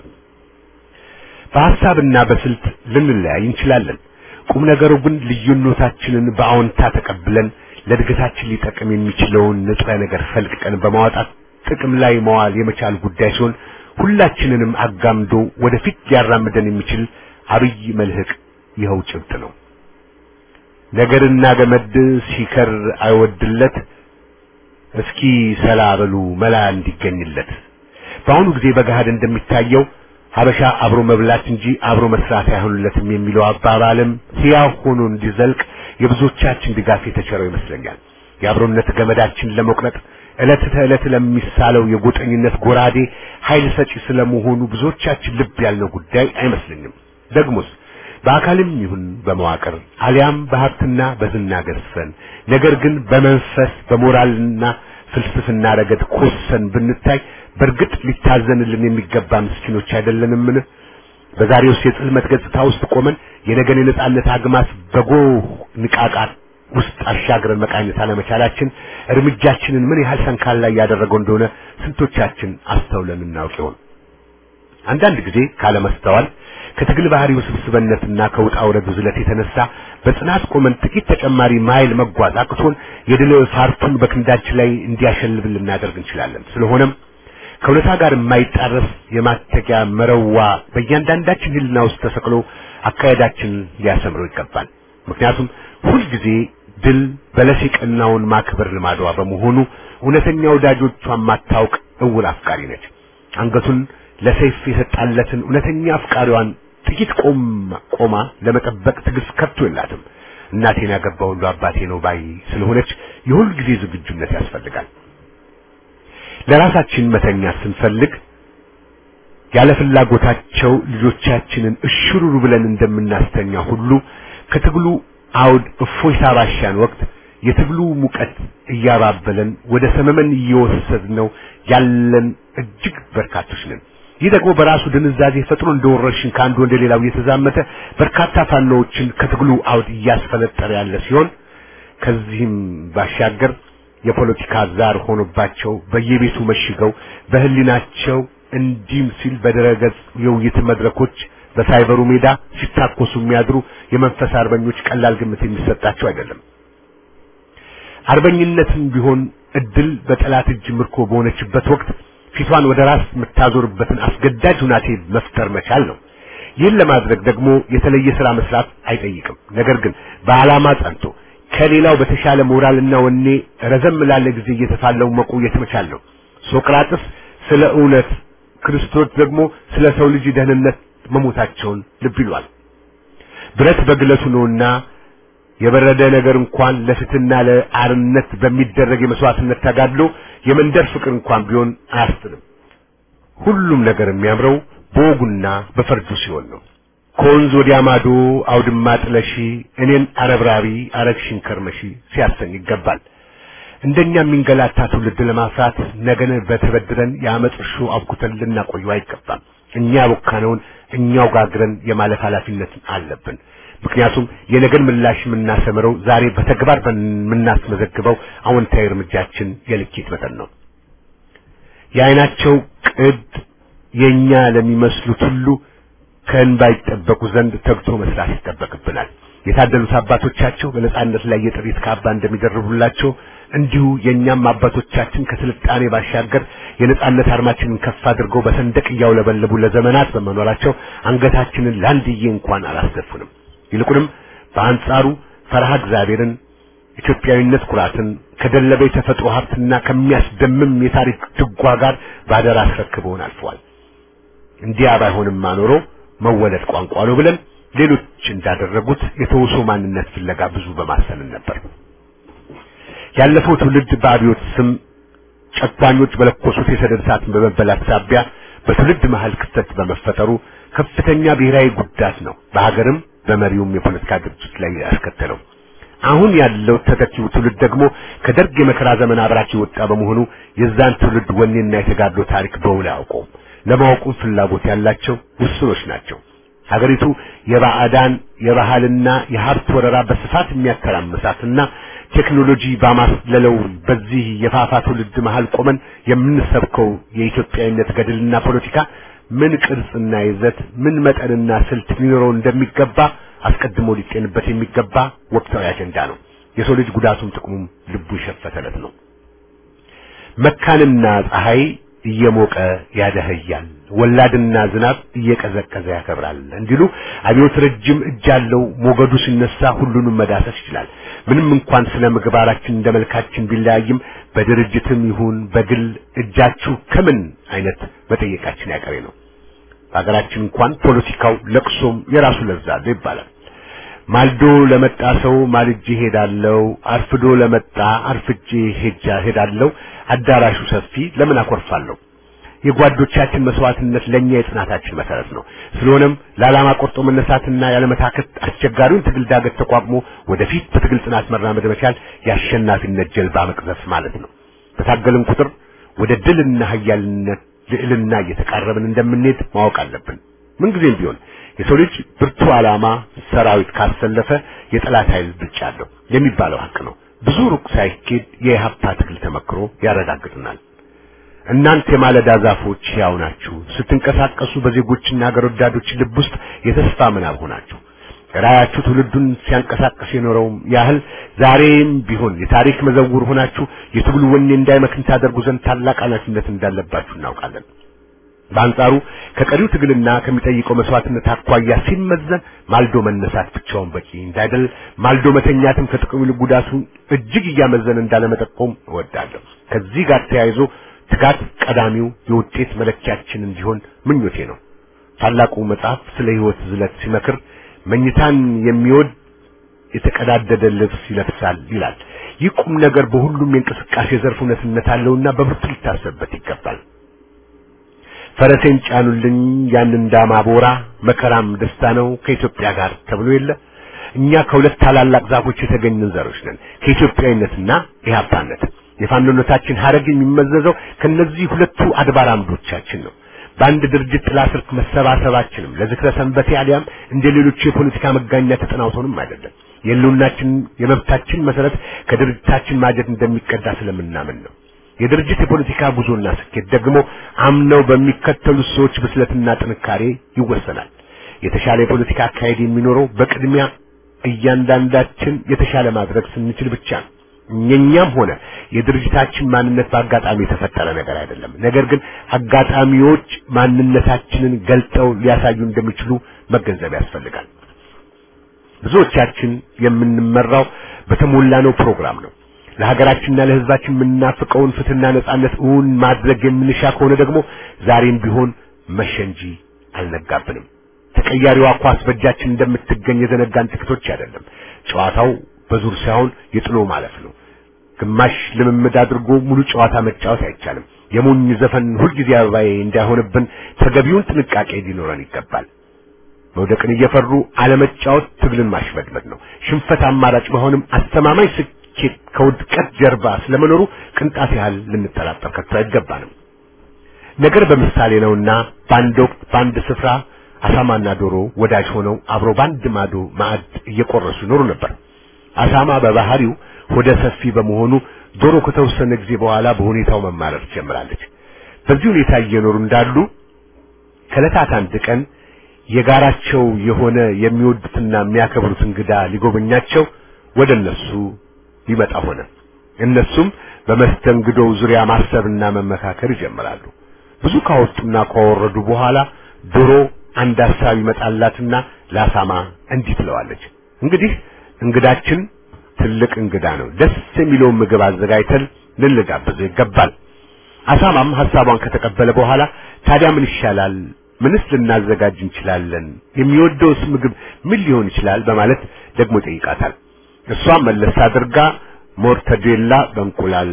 በሐሳብና በስልት ልንለያይ እንችላለን። ቁም ነገሩ ግን ልዩነታችንን በአዎንታ ተቀብለን ለእድገታችን ሊጠቅም የሚችለውን ንጥረ ነገር ፈልቅቀን በማውጣት ጥቅም ላይ መዋል የመቻል ጉዳይ ሲሆን ሁላችንንም አጋምዶ ወደፊት ሊያራምደን የሚችል አብይ መልህቅ ይኸው ጭብጥ ነው። ነገርና ገመድ ሲከር አይወድለት እስኪ ሰላ በሉ መላ እንዲገኝለት። በአሁኑ ጊዜ በገሃድ እንደሚታየው ሀበሻ አብሮ መብላት እንጂ አብሮ መስራት አይሆንለትም የሚለው አባባልም ሕያው ሆኖ እንዲዘልቅ የብዙዎቻችን ድጋፍ የተቸረው ይመስለኛል። የአብሮነት ገመዳችን ለመቁረጥ ዕለት ተዕለት ለሚሳለው የጎጠኝነት ጎራዴ ኃይል ሰጪ ስለመሆኑ ብዙዎቻችን ልብ ያልነው ጉዳይ አይመስለኝም። ደግሞስ በአካልም ይሁን በመዋቅር አሊያም በሀብትና በዝና ገዝፈን ነገር ግን በመንፈስ በሞራልና ፍልስፍና ረገድ ኮሰን ብንታይ በእርግጥ ሊታዘንልን የሚገባ ምስኪኖች አይደለንምን? በዛሬውስ የጽልመት ገጽታ ውስጥ ቆመን የነገን የነጻነት አግማስ በጎህ ንቃቃት ውስጥ አሻግረን መቃኘት አለመቻላችን እርምጃችንን ምን ያህል ሰንካላ እያደረገው እንደሆነ ስንቶቻችን አስተውለን እናውቅ ይሆን? አንዳንድ ጊዜ ካለመስተዋል ከትግል ባህሪ ውስብስብነትና ከውጣ ውረድ ዝለት የተነሳ በጽናት ቆመን ጥቂት ተጨማሪ ማይል መጓዝ አቅቶን የድል ፋርቱን በክንዳችን ላይ እንዲያሸልብ ልናደርግ እንችላለን። ስለሆነም ከእውነታ ጋር የማይጣረስ የማተጊያ መረዋ በእያንዳንዳችን ሕሊና ውስጥ ተሰቅሎ አካሄዳችንን ሊያሰምረው ይገባል። ምክንያቱም ሁልጊዜ ድል በለስ የቀናውን ማክበር ልማዷ በመሆኑ እውነተኛ ወዳጆቿን ማታውቅ እውር አፍቃሪ ነች። አንገቱን ለሰይፍ የሰጣለትን እውነተኛ አፍቃሪዋን ጥቂት ቆማ ቆማ ለመጠበቅ ትዕግስት ከቶ የላትም። እናቴን ያገባ ሁሉ አባቴ ነው ባይ ስለሆነች የሁል ጊዜ ዝግጁነት ያስፈልጋል። ለራሳችን መተኛት ስንፈልግ ያለ ፍላጎታቸው ልጆቻችንን እሽሩሩ ብለን እንደምናስተኛ ሁሉ ከትግሉ አውድ እፎይታ ባሻን ወቅት የትግሉ ሙቀት እያባበለን ወደ ሰመመን እየወሰድነው ያለን እጅግ በርካቶች ነን። ይህ ደግሞ በራሱ ድንዛዜ ፈጥሮ እንደ ወረርሽኝ ከአንዱ ወደ ሌላው እየተዛመተ በርካታ ፋኖዎችን ከትግሉ አውድ እያስፈነጠረ ያለ ሲሆን ከዚህም ባሻገር የፖለቲካ ዛር ሆኖባቸው በየቤቱ መሽገው በህሊናቸው እንዲም ሲል በድረገጽ የውይይት መድረኮች በሳይበሩ ሜዳ ሲታኮሱ የሚያድሩ የመንፈስ አርበኞች ቀላል ግምት የሚሰጣቸው አይደለም። አርበኝነትም ቢሆን እድል በጠላት እጅ ምርኮ በሆነችበት ወቅት ፊቷን ወደ ራስ የምታዞርበትን አስገዳጅ ሁናቴ መፍጠር መቻል ነው። ይህን ለማድረግ ደግሞ የተለየ ስራ መስራት አይጠይቅም። ነገር ግን በዓላማ ጸንቶ ከሌላው በተሻለ ሞራልና ወኔ ረዘም ላለ ጊዜ እየተፋለሙ መቆየት መቻል ነው። ሶቅራጥስ ስለ እውነት፣ ክርስቶስ ደግሞ ስለ ሰው ልጅ ደህንነት መሞታቸውን ልብ ይሏል። ብረት በግለቱ ነውና የበረደ ነገር እንኳን ለፍትህና ለአርነት በሚደረግ የመስዋዕትነት ተጋድሎ የመንደር ፍቅር እንኳን ቢሆን አያስጥልም። ሁሉም ነገር የሚያምረው በወጉና በፈርጁ ሲሆን ነው። ከወንዝ ወዲያ ማዶ አውድማ ጥለሺ እኔን አረብራቢ አረግሽን ከርመሺ ሲያሰኝ ይገባል። እንደኛ የሚንገላታ ትውልድ ለማፍራት ነገን በተበድረን የአመፅ እርሾ አብኩተን ልናቆዩ አይገባም። እኛ ያቦካነውን እኛው ጋግረን የማለፍ ኃላፊነት አለብን። ምክንያቱም የነገን ምላሽ የምናሰምረው ዛሬ በተግባር የምናስመዘግበው አዎንታዊ እርምጃችን የልኬት መጠን ነው። የዓይናቸው ቅድ የኛ ለሚመስሉት ሁሉ ከእንባ ይጠበቁ ዘንድ ተግቶ መስራት ይጠበቅብናል። የታደሉት አባቶቻቸው በነጻነት ላይ የጥሪት ካባ እንደሚደርቡላቸው እንዲሁ የእኛም አባቶቻችን ከስልጣኔ ባሻገር የነጻነት አርማችንን ከፍ አድርገው በሰንደቅ እያውለበለቡ ለዘመናት በመኖራቸው አንገታችንን ለአንድዬ እንኳን አላስደፉንም። ይልቁንም በአንጻሩ ፈርሃ እግዚአብሔርን፣ ኢትዮጵያዊነት ኩራትን ከደለበ የተፈጥሮ ሀብትና ከሚያስደምም የታሪክ ድጓ ጋር ባደራ አስረክበውን አልፈዋል። እንዲያ ባይሆንማ ኖሮ መወለድ ቋንቋ ነው ብለን ሌሎች እንዳደረጉት የተውሶ ማንነት ፍለጋ ብዙ በማሰንን ነበር። ያለፈው ትውልድ በአብዮት ስም ጨቋኞች በለኮሱት የሰደድ እሳት በመበላት ሳቢያ በትውልድ መሃል ክስተት በመፈጠሩ ከፍተኛ ብሔራዊ ጉዳት ነው በሀገርም በመሪውም የፖለቲካ ድርጅት ላይ ያስከተለው። አሁን ያለው ተተኪው ትውልድ ደግሞ ከደርግ የመከራ ዘመን አብራክ የወጣ በመሆኑ የዛን ትውልድ ወኔና የተጋድሎ ታሪክ በውል አያውቀውም። ለማወቁም ፍላጎት ያላቸው ውስኖች ናቸው። ሀገሪቱ የባዕዳን የባህልና የሀብት ወረራ በስፋት የሚያተራምሳትና ቴክኖሎጂ ባማስለለው በዚህ የፋፋ ትውልድ መሃል ቆመን የምንሰብከው የኢትዮጵያዊነት ገድልና ፖለቲካ ምን ቅርጽና ይዘት ምን መጠንና ስልት ሊኖረው እንደሚገባ አስቀድሞ ሊጤንበት የሚገባ ወቅታዊ አጀንዳ ነው። የሰው ልጅ ጉዳቱም ጥቅሙም ልቡ ይሸፈተለት ነው። መካንና ፀሐይ እየሞቀ ያደህያል፣ ወላድና ዝናብ እየቀዘቀዘ ያከብራል እንዲሉ አብዮት ረጅም እጅ አለው። ሞገዱ ሲነሳ ሁሉንም መዳሰስ ይችላል። ምንም እንኳን ስለ ምግባራችን እንደ መልካችን ቢለያይም በድርጅትም ይሁን በግል እጃችሁ ከምን አይነት መጠየቃችን ያቀሬ ነው። በሀገራችን እንኳን ፖለቲካው ለቅሶም የራሱ ለዛ አለው ይባላል። ማልዶ ለመጣ ሰው ማልጄ ሄዳለሁ፣ አርፍዶ ለመጣ አርፍጄ ሄጃ ሄዳለሁ። አዳራሹ ሰፊ ለምን አኮርፋለሁ? የጓዶቻችን መስዋዕትነት ለኛ የጽናታችን መሰረት ነው። ስለሆነም ለዓላማ ቆርጦ መነሳትና ያለመታከት አስቸጋሪውን ትግል ዳገት ተቋቁሞ ወደፊት በትግል ጽናት መራመድ መቻል የአሸናፊነት ጀልባ መቅዘፍ ማለት ነው። በታገልን ቁጥር ወደ ድልና ኃያልነት ልዕልና እየተቃረብን እንደምንሄድ ማወቅ አለብን። ምንጊዜም ቢሆን የሰው ልጅ ብርቱ ዓላማ ሰራዊት ካሰለፈ የጠላት ኃይል ብልጫ አለው የሚባለው ሀቅ ነው። ብዙ ሩቅ ሳይኬድ የኢህአፓ ትግል ተመክሮ ያረጋግጥናል። እናንተ የማለዳ ዛፎች ሕያው ናችሁ፣ ስትንቀሳቀሱ በዜጎችና ሀገር ወዳዶች ልብ ውስጥ የተስፋ ምናብ ሆናችሁ ራያችሁ ትውልዱን ሲያንቀሳቀስ የኖረውም ያህል ዛሬም ቢሆን የታሪክ መዘውር ሆናችሁ የትግሉ ወኔ እንዳይመክን ታደርጉ ዘንድ ታላቅ ኃላፊነት እንዳለባችሁ እናውቃለን። በአንጻሩ ከቀሪው ትግልና ከሚጠይቀው መስዋዕትነት አኳያ ሲመዘን ማልዶ መነሳት ብቻውን በቂ እንዳይደል ማልዶ መተኛትም ከጥቅሙ ይልቅ ጉዳቱ እጅግ እያመዘነ እንዳለመጠቆም እወዳለሁ። ከዚህ ጋር ተያይዞ ትጋት ቀዳሚው የውጤት መለኪያችን እንዲሆን ምኞቴ ነው። ታላቁ መጽሐፍ ስለ ሕይወት ዝለት ሲመክር መኝታን የሚወድ የተቀዳደደ ልብስ ይለብሳል ይላል። ይህ ቁም ነገር በሁሉም የእንቅስቃሴ ዘርፍ እውነትነት አለውና በብርቱ ሊታሰብበት ይገባል። ፈረሴን ጫኑልኝ ያን እንዳማቦራ መከራም ደስታ ነው ከኢትዮጵያ ጋር ተብሎ የለ እኛ ከሁለት ታላላቅ ዛፎች የተገኘን ዘሮች ነን ከኢትዮጵያዊነትና ኢህአፓነት የፋኖነታችን ሀረግ የሚመዘዘው ከነዚህ ሁለቱ አድባር አምዶቻችን ነው በአንድ ድርጅት ጥላ ስር መሰባሰባችንም ለዝክረ ሰንበቴ አሊያም እንደ ሌሎቹ የፖለቲካ መጋኛ ተጠናውቶንም አይደለም የህልውናችን የመብታችን መሰረት ከድርጅታችን ማጀት እንደሚቀዳ ስለምናምን ነው የድርጅት የፖለቲካ ጉዞና ስኬት ደግሞ አምነው በሚከተሉት ሰዎች ብስለትና ጥንካሬ ይወሰናል። የተሻለ የፖለቲካ አካሄድ የሚኖረው በቅድሚያ እያንዳንዳችን የተሻለ ማድረግ ስንችል ብቻ ነው። እኛም ሆነ የድርጅታችን ማንነት በአጋጣሚ የተፈጠረ ነገር አይደለም። ነገር ግን አጋጣሚዎች ማንነታችንን ገልጠው ሊያሳዩ እንደሚችሉ መገንዘብ ያስፈልጋል። ብዙዎቻችን የምንመራው በተሞላነው ፕሮግራም ነው። ለሀገራችንና ለሕዝባችን የምናፍቀውን ፍትህና ነጻነት እውን ማድረግ የምንሻ ከሆነ ደግሞ ዛሬም ቢሆን መሸ እንጂ አልነጋብንም። ተቀያሪዋ ኳስ በእጃችን እንደምትገኝ የዘነጋን ጥቂቶች አይደለም። ጨዋታው በዙር ሳይሆን የጥሎ ማለፍ ነው። ግማሽ ልምምድ አድርጎ ሙሉ ጨዋታ መጫወት አይቻልም። የሞኝ ዘፈን ሁልጊዜ አበባዬ እንዳይሆንብን ተገቢውን ጥንቃቄ ሊኖረን ይገባል። መውደቅን እየፈሩ አለመጫወት ትግልን ማሽመድመድ ነው። ሽንፈት አማራጭ መሆንም አስተማማኝ ስኬት ከውድቀት ጀርባ ስለመኖሩ ቅንጣት ያህል ልንጠራጠር ከቶ አይገባንም። ነገር በምሳሌ ነውና በአንድ ወቅት በአንድ ስፍራ አሳማና ዶሮ ወዳጅ ሆነው አብሮ በአንድ ማዶ ማዕድ እየቆረሱ ይኖሩ ነበር። አሳማ በባህሪው ሆደ ሰፊ በመሆኑ ዶሮ ከተወሰነ ጊዜ በኋላ በሁኔታው መማረር ትጀምራለች። በዚህ ሁኔታ እየኖሩ እንዳሉ ከዕለታት አንድ ቀን የጋራቸው የሆነ የሚወዱትና የሚያከብሩት እንግዳ ሊጎበኛቸው ወደ እነሱ ሊመጣ ሆነ። እነሱም በመስተንግዶው ዙሪያ ማሰብና መመካከር ይጀምራሉ። ብዙ ካወጡና ካወረዱ በኋላ ዶሮ አንድ ሐሳብ ይመጣላትና ለአሳማ እንዲህ ትለዋለች። እንግዲህ እንግዳችን ትልቅ እንግዳ ነው። ደስ የሚለውን ምግብ አዘጋጅተን ልንጋብዘው ይገባል። አሳማም ሐሳቧን ከተቀበለ በኋላ ታዲያ ምን ይሻላል? ምንስ ልናዘጋጅ እንችላለን? የሚወደውስ ምግብ ምን ሊሆን ይችላል? በማለት ደግሞ ይጠይቃታል። እሷም መለስ አድርጋ ሞርተዴላ በእንቁላል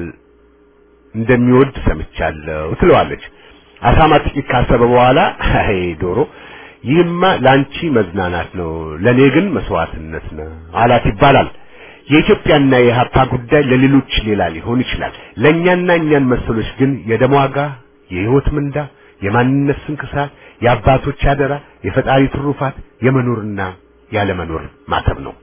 እንደሚወድ ሰምቻለሁ ትለዋለች። አሳማ ጥቂት ካሰበ በኋላ አይ ዶሮ ይህማ ላንቺ መዝናናት ነው፣ ለኔ ግን መስዋዕትነት ነው አላት ይባላል። የኢትዮጵያና የሀፓ ጉዳይ ለሌሎች ሌላ ሊሆን ይችላል። ለእኛና እኛን መሰሎች ግን የደም ዋጋ፣ የህይወት ምንዳ፣ የማንነት ስንክሳት፣ የአባቶች አደራ፣ የፈጣሪ ትሩፋት፣ የመኖርና ያለመኖር ማተብ ነው።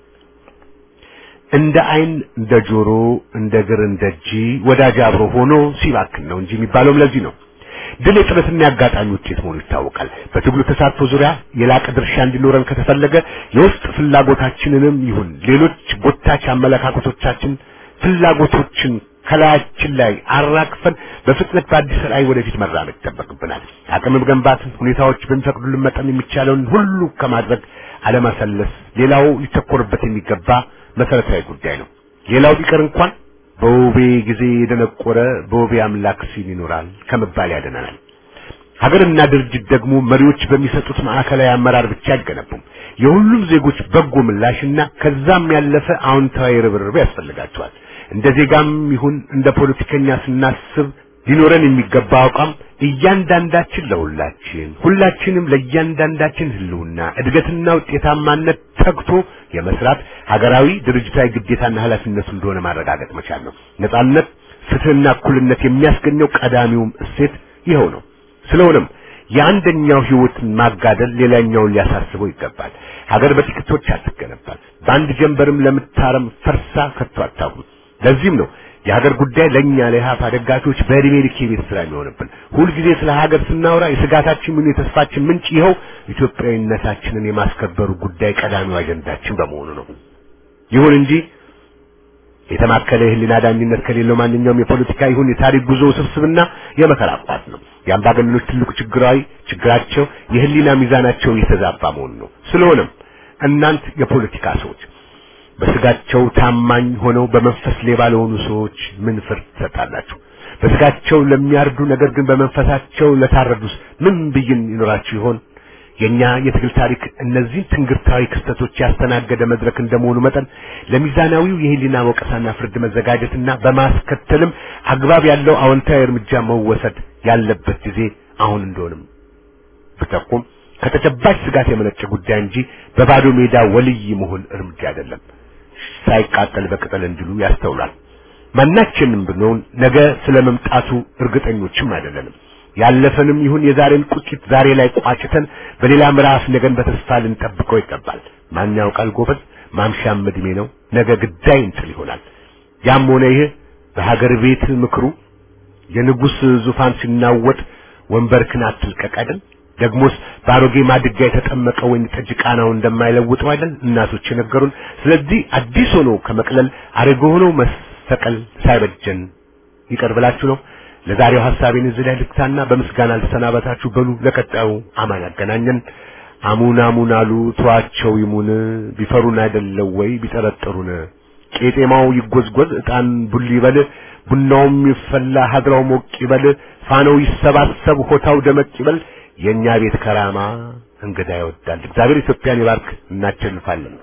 እንደ አይን እንደ ጆሮ እንደ እግር እንደ እጅ ወዳጅ አብሮ ሆኖ ሲባክን ነው እንጂ የሚባለውም ለዚህ ነው። ድል የጥረትና የአጋጣሚ ውጤት መሆኑ ይታወቃል። በትግሉ ተሳትፎ ዙሪያ የላቀ ድርሻ እንዲኖረን ከተፈለገ የውስጥ ፍላጎታችንንም ይሁን ሌሎች ጎታች አመለካከቶቻችን ፍላጎቶችን ከላያችን ላይ አራግፈን በፍጥነት በአዲስ ራዕይ ወደፊት መራመድ ይጠበቅብናል። አቅም መገንባት ሁኔታዎች በሚፈቅዱልን መጠን የሚቻለውን ሁሉ ከማድረግ አለማሰለስ ሌላው ሊተኮርበት የሚገባ መሰረታዊ ጉዳይ ነው። ሌላው ቢቀር እንኳን በውቤ ጊዜ የደነቆረ በውቤ አምላክ ሲል ይኖራል ከመባል ያደናናል። ሀገርና ድርጅት ደግሞ መሪዎች በሚሰጡት ማዕከላዊ አመራር ብቻ አይገነቡም። የሁሉም ዜጎች በጎ ምላሽና ከዛም ያለፈ አዎንታዊ ርብርብ ያስፈልጋቸዋል። እንደ ዜጋም ይሁን እንደ ፖለቲከኛ ስናስብ ሊኖረን የሚገባ አቋም እያንዳንዳችን ለሁላችን ሁላችንም ለእያንዳንዳችን ህልውና እድገትና ውጤታማነት ተግቶ የመስራት ሀገራዊ ድርጅታዊ ግዴታና ኃላፊነቱ እንደሆነ ማረጋገጥ መቻል ነው። ነጻነት፣ ፍትህና እኩልነት የሚያስገኘው ቀዳሚውም እሴት ይኸው ነው። ስለሆነም የአንደኛው ህይወትን ማጋደል ሌላኛውን ሊያሳስበው ይገባል። ሀገር በጥቂቶች አትገነባል። በአንድ ጀንበርም ለምታረም ፈርሳ ከቶ አታውቅም። ለዚህም ነው የሀገር ጉዳይ ለኛ ለኢህአፓ ደጋፊዎች በእድሜ ልክ የቤት ስራ የሚሆንብን። ሁልጊዜ ስለ ሀገር ስናወራ የስጋታችን ምን የተስፋችን ምንጭ ይኸው ኢትዮጵያዊነታችንን የማስከበሩ ጉዳይ ቀዳሚው አጀንዳችን በመሆኑ ነው። ይሁን እንጂ የተማከለ የህሊና ዳኝነት ከሌለው ማንኛውም የፖለቲካ ይሁን የታሪክ ጉዞ ስብስብና የመከራ ቋት ነው። የአምባገነኖች ትልቁ ችግራዊ ችግራቸው የህሊና ሚዛናቸው የተዛባ መሆኑ ነው። ስለሆነም እናንት የፖለቲካ ሰዎች በስጋቸው ታማኝ ሆነው በመንፈስ ሌባ ለሆኑ ሰዎች ምን ፍርድ ትሰጣላችሁ? በስጋቸው ለሚያርዱ ነገር ግን በመንፈሳቸው ለታረዱስ ምን ብይን ይኖራችሁ ይሆን? የኛ የትግል ታሪክ እነዚህን ትንግርታዊ ክስተቶች ያስተናገደ መድረክ እንደመሆኑ መጠን ለሚዛናዊው የህሊና ወቀሳና ፍርድ መዘጋጀትና በማስከተልም አግባብ ያለው አዎንታዊ እርምጃ መወሰድ ያለበት ጊዜ አሁን እንደሆነም ብጠቁም ከተጨባጭ ስጋት የመነጨ ጉዳይ እንጂ በባዶ ሜዳ ወልይ መሆን እርምጃ አይደለም። ሳይቃጠል በቅጠል እንዲሉ ያስተውላል። ማናችንም ብንሆን ነገ ስለመምጣቱ እርግጠኞችም አይደለንም። ያለፈንም ይሁን የዛሬን ቁጭት ዛሬ ላይ ቋጭተን በሌላ ምዕራፍ ነገን በተስፋ ልንጠብቀው ይገባል። ማን ያውቃል ጎበዝ፣ ማምሻም እድሜ ነው። ነገ ግዳይ እንጥል ይሆናል። ያም ሆነ ይህ በሀገር ቤት ምክሩ የንጉሥ ዙፋን ሲናወጥ ወንበርክን አትልቀቅ አይደል? ደግሞስ በአሮጌ ማድጋ የተጠመቀ ወይን ጠጅ ቃናው እንደማይለውጠው አይደል እናቶች የነገሩን። ስለዚህ አዲስ ሆኖ ከመቅለል አሮጌ ሆኖ መሰቀል ሳይበጀን ይቀር ብላችሁ ነው። ለዛሬው ሐሳቤን እዚህ ላይ ልክታና በምስጋና ልሰናበታችሁ። በሉ ለቀጣዩ አማን ያገናኘን። አሙን አሙን አሉ ተዋቸው ይሙን ቢፈሩን አይደለው ወይ ቢጠረጥሩን ቄጤማው ይጎዝጎዝ ዕጣን ቡል ይበል ቡናውም ይፈላ ሀድራው ሞቅ ይበል ፋናው ይሰባሰብ ሆታው ደመቅ ይበል የኛ ቤት ከራማ እንግዳ ይወዳል። እግዚአብሔር ኢትዮጵያን ይባርክ። እናቸልፋለን።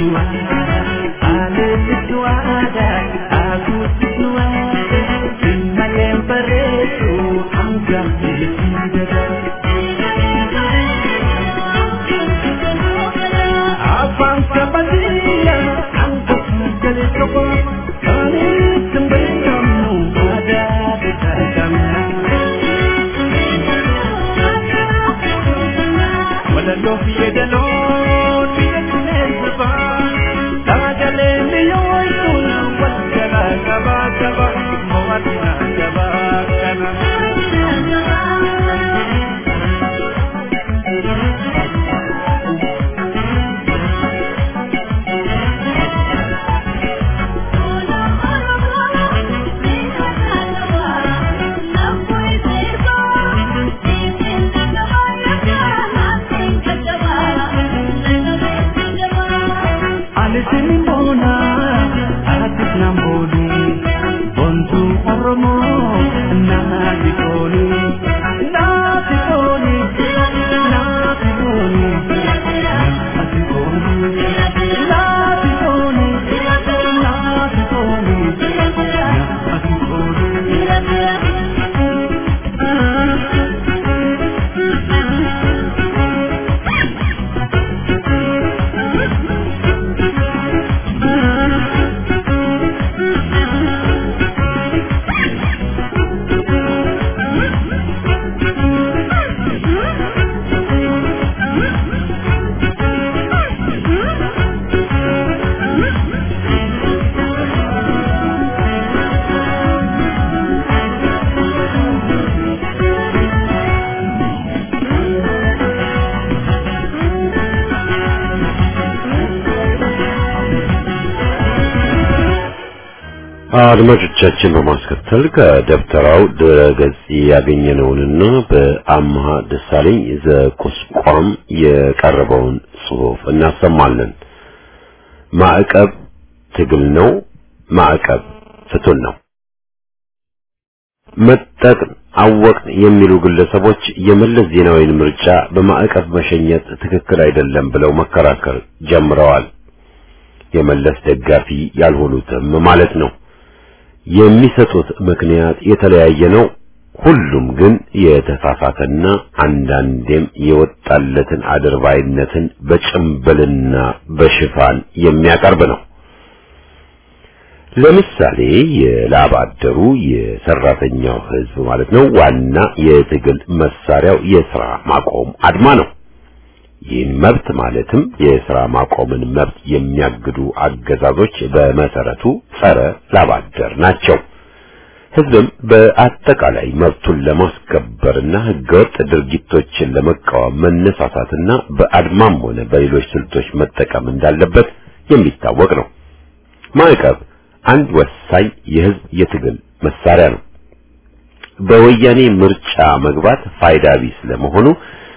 አድማጮቻችን በማስከተል ከደብተራው ድረገጽ ያገኘነውንና በአምሃ ደሳለኝ ዘቁስቋም የቀረበውን ጽሑፍ እናሰማለን። ማዕቀብ ትግል ነው። ማዕቀብ ፍቱን ነው። መጠቅን አወቅን የሚሉ ግለሰቦች የመለስ ዜናዊን ምርጫ በማዕቀብ መሸኘት ትክክል አይደለም ብለው መከራከር ጀምረዋል። የመለስ ደጋፊ ያልሆኑትም ማለት ነው። የሚሰጡት ምክንያት የተለያየ ነው። ሁሉም ግን የተሳሳተና አንዳንዴም የወጣለትን አድርባይነትን በጭምብልና በሽፋን የሚያቀርብ ነው። ለምሳሌ የላብ አደሩ የሰራተኛው ሕዝብ ማለት ነው ዋና የትግል መሳሪያው የሥራ ማቆም አድማ ነው። ይህን መብት ማለትም የሥራ ማቆምን መብት የሚያግዱ አገዛዞች በመሰረቱ ጸረ ላብ አደር ናቸው። ሕዝብም በአጠቃላይ መብቱን ለማስከበርና ሕገወጥ ድርጊቶችን ለመቃወም መነሳሳትና በአድማም ሆነ በሌሎች ስልቶች መጠቀም እንዳለበት የሚታወቅ ነው። ማዕቀብ አንድ ወሳኝ የሕዝብ የትግል መሳሪያ ነው። በወያኔ ምርጫ መግባት ፋይዳ ቢስ ለመሆኑ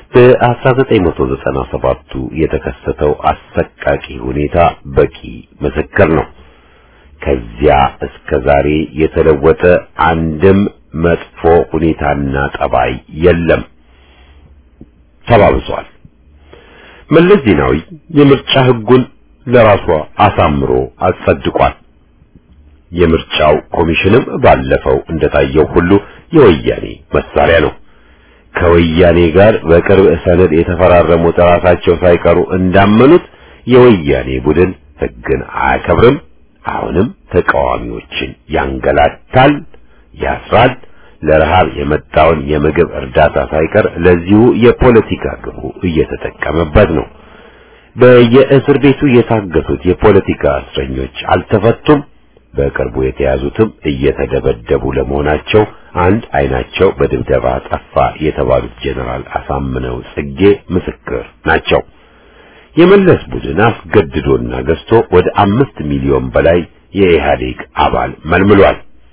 በ1997ቱ የተከሰተው አሰቃቂ ሁኔታ በቂ ምስክር ነው። ከዚያ እስከ ዛሬ የተለወጠ አንድም መጥፎ ሁኔታና ጠባይ የለም፣ ተባብሷል። መለስ ዜናዊ የምርጫ ሕጉን ለራሷ አሳምሮ አጸድቋል። የምርጫው ኮሚሽንም ባለፈው እንደታየው ሁሉ የወያኔ መሳሪያ ነው። ከወያኔ ጋር በቅርብ ሰነድ የተፈራረሙት ራሳቸው ሳይቀሩ እንዳመኑት የወያኔ ቡድን ሕግን አያከብርም። አሁንም ተቃዋሚዎችን ያንገላታል፣ ያስራል። ለረሃብ የመጣውን የምግብ እርዳታ ሳይቀር ለዚሁ የፖለቲካ ግቡ እየተጠቀመበት ነው። በየእስር ቤቱ የታገቱት የፖለቲካ እስረኞች አልተፈቱም። በቅርቡ የተያዙትም እየተደበደቡ ለመሆናቸው አንድ አይናቸው በድብደባ ጠፋ የተባሉት ጄኔራል አሳምነው ጽጌ ምስክር ናቸው። የመለስ ቡድን አስገድዶና ገዝቶ ወደ አምስት ሚሊዮን በላይ የኢህአዴግ አባል መልምሏል።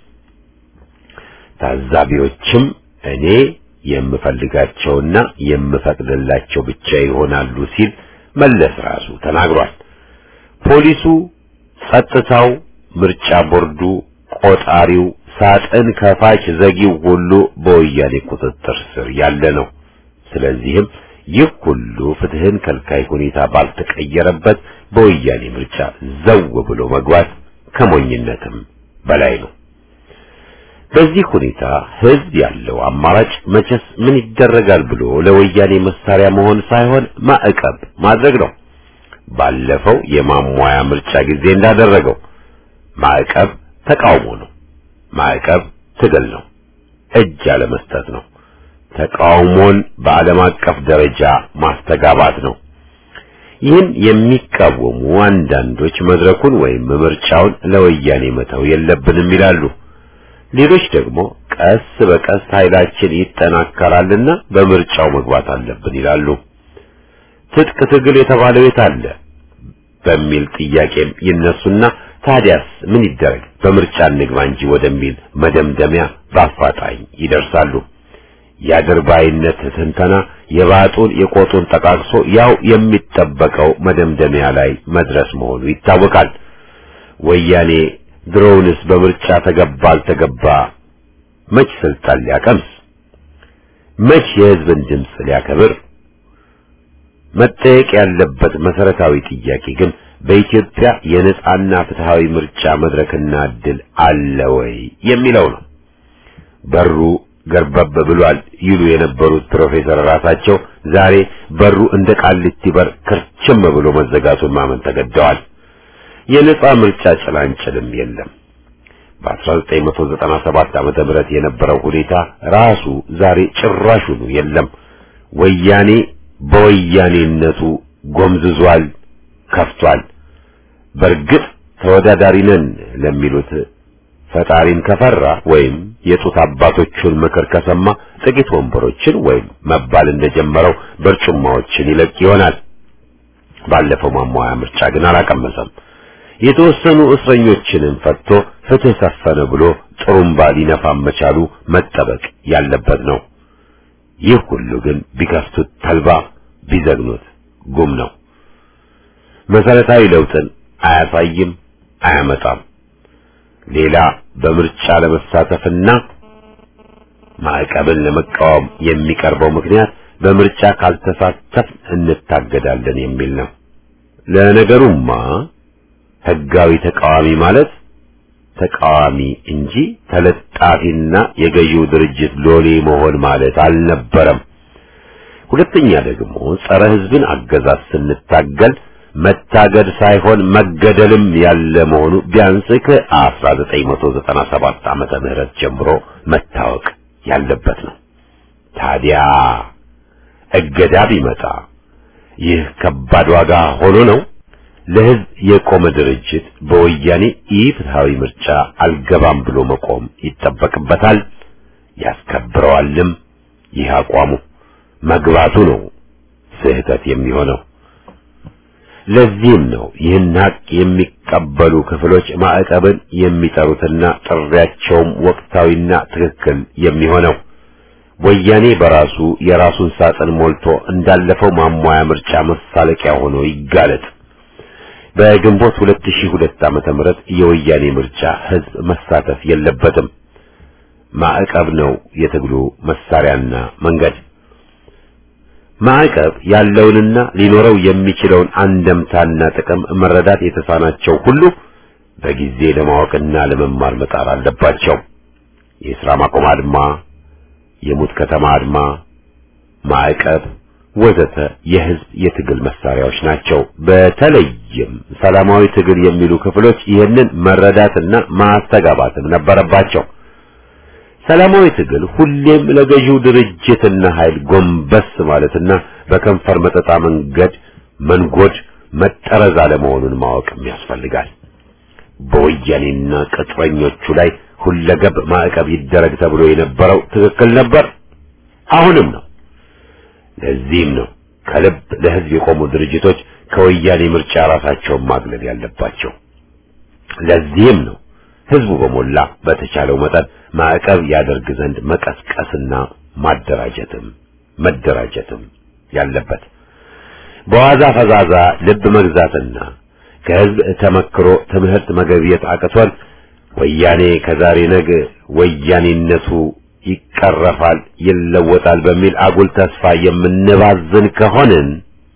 ታዛቢዎችም እኔ የምፈልጋቸውና የምፈቅድላቸው ብቻ ይሆናሉ ሲል መለስ ራሱ ተናግሯል። ፖሊሱ፣ ጸጥታው፣ ምርጫ ቦርዱ፣ ቆጣሪው፣ ሳጥን ከፋች ዘጊው ሁሉ በወያኔ ቁጥጥር ስር ያለ ነው። ስለዚህም ይህ ሁሉ ፍትህን ከልካይ ሁኔታ ባልተቀየረበት በወያኔ ምርጫ ዘው ብሎ መግባት ከሞኝነትም በላይ ነው። በዚህ ሁኔታ ህዝብ ያለው አማራጭ መቼስ ምን ይደረጋል ብሎ ለወያኔ መሳሪያ መሆን ሳይሆን ማዕቀብ ማድረግ ነው። ባለፈው የማሟያ ምርጫ ጊዜ እንዳደረገው ማዕቀብ ተቃውሞ ነው። ማዕቀብ ትግል ነው። እጅ አለመስጠት ነው። ተቃውሞን በዓለም አቀፍ ደረጃ ማስተጋባት ነው። ይህን የሚቃወሙ አንዳንዶች መድረኩን ወይም ምርጫውን ለወያኔ መተው የለብንም ይላሉ። ሌሎች ደግሞ ቀስ በቀስ ኃይላችን ይጠናከራልና በምርጫው መግባት አለብን ይላሉ። ትጥቅ ትግል የተባለው የት አለ በሚል ጥያቄም ይነሱና ታዲያስ ምን ይደረግ በምርጫ እንግባ እንጂ ወደሚል መደምደሚያ በአፋጣኝ ይደርሳሉ። የአድርባይነት ትንተና የባጡን የቆጡን ጠቃቅሶ ያው የሚጠበቀው መደምደሚያ ላይ መድረስ መሆኑ ይታወቃል። ወያኔ ድሮውንስ በምርጫ ተገባ አልተገባ መች ስልጣን ሊያቀምስ መች የሕዝብን ድምፅ ሊያከብር መጠየቅ ያለበት መሰረታዊ ጥያቄ ግን በኢትዮጵያ የነጻና ፍትሃዊ ምርጫ መድረክና እድል አለ ወይ የሚለው ነው። በሩ ገርበብ ብሏል ይሉ የነበሩት ፕሮፌሰር ራሳቸው ዛሬ በሩ እንደ ቃሊቲ በር ክርችም ብሎ መዘጋቱን ማመን ተገደዋል። የነጻ ምርጫ ጭላንጭልም የለም። በ1997 ዓመተ ምህረት የነበረው ሁኔታ ራሱ ዛሬ ጭራሹኑ የለም። ወያኔ በወያኔነቱ ጎምዝዟል፣ ከፍቷል። በእርግጥ ተወዳዳሪ ነን ለሚሉት ፈጣሪን ከፈራ ወይም የጡት አባቶቹን ምክር ከሰማ ጥቂት ወንበሮችን ወይም መባል እንደጀመረው በርጩማዎችን ይለቅ ይሆናል። ባለፈው ማሟያ ምርጫ ግን አላቀመሰም። የተወሰኑ እስረኞችንም ፈትቶ ፍትህ ሰፈነ ብሎ ጥሩምባ ሊነፋ መቻሉ መጠበቅ ያለበት ነው። ይህ ሁሉ ግን ቢከፍቱት ተልባ ቢዘግኑት ጉም ነው። መሰረታዊ ለውጥን አያሳይም፣ አያመጣም። ሌላ በምርጫ ለመሳተፍና ማዕቀብን ለመቃወም የሚቀርበው ምክንያት በምርጫ ካልተሳተፍ እንታገዳለን የሚል ነው። ለነገሩማ ህጋዊ ተቃዋሚ ማለት ተቃዋሚ እንጂ ተለጣፊና የገዢው ድርጅት ሎሌ መሆን ማለት አልነበረም። ሁለተኛ ደግሞ ጸረ ህዝብን አገዛዝ ስንታገል መታገድ ሳይሆን መገደልም ያለ መሆኑ ቢያንስ ከ1997 ዓመተ ምህረት ጀምሮ መታወቅ ያለበት ነው። ታዲያ እገዳ ቢመጣ ይህ ከባድ ዋጋ ሆኖ ነው። ለህዝብ የቆመ ድርጅት በወያኔ ኢፍትሃዊ ምርጫ አልገባም ብሎ መቆም ይጠበቅበታል፣ ያስከብረዋልም። ይህ አቋሙ መግባቱ ነው ስህተት የሚሆነው። ለዚህም ነው ይህን ሀቅ የሚቀበሉ ክፍሎች ማዕቀብን የሚጠሩትና ጥሪያቸውም ወቅታዊና ትክክል የሚሆነው። ወያኔ በራሱ የራሱን ሳጥን ሞልቶ እንዳለፈው ማሟያ ምርጫ መሳለቂያ ሆኖ ይጋለጥ። በግንቦት 2002 ዓመተ ምህረት የወያኔ ምርጫ ህዝብ መሳተፍ የለበትም። ማዕቀብ ነው የትግሉ መሳሪያና መንገድ። ማዕቀብ ያለውንና ሊኖረው የሚችለውን አንደምታና ጥቅም መረዳት የተሳናቸው ሁሉ በጊዜ ለማወቅና ለመማር መጣር አለባቸው። የሥራ ማቆም አድማ፣ የሙት ከተማ አድማ፣ ማዕቀብ ወዘተ የህዝብ የትግል መሳሪያዎች ናቸው። በተለይም ሰላማዊ ትግል የሚሉ ክፍሎች ይህንን መረዳትና ማስተጋባትም ነበረባቸው። ሰላማዊ ትግል ሁሌም ለገዢው ድርጅትና ኃይል ጎንበስ ማለትና በከንፈር መጠጣ መንገድ መንጎድ መጠረዝ አለመሆኑን ማወቅም ያስፈልጋል። በወያኔና ቅጥረኞቹ ላይ ሁለገብ ማዕቀብ ይደረግ ተብሎ የነበረው ትክክል ነበር፣ አሁንም ነው። ለዚህም ነው ከልብ ለህዝብ የቆሙ ድርጅቶች ከወያኔ ምርጫ ራሳቸውን ማግለል ያለባቸው። ለዚህም ነው ህዝቡ በሞላ በተቻለው መጠን ማዕቀብ ያደርግ ዘንድ መቀስቀስና ማደራጀትም መደራጀትም ያለበት። በዋዛ ፈዛዛ ልብ መግዛትና ከህዝብ ተመክሮ ትምህርት መገብየት አቅቶን ወያኔ ከዛሬ ነገ ወያኔነቱ ይቀረፋል፣ ይለወጣል በሚል አጉል ተስፋ የምንባዝን ከሆንን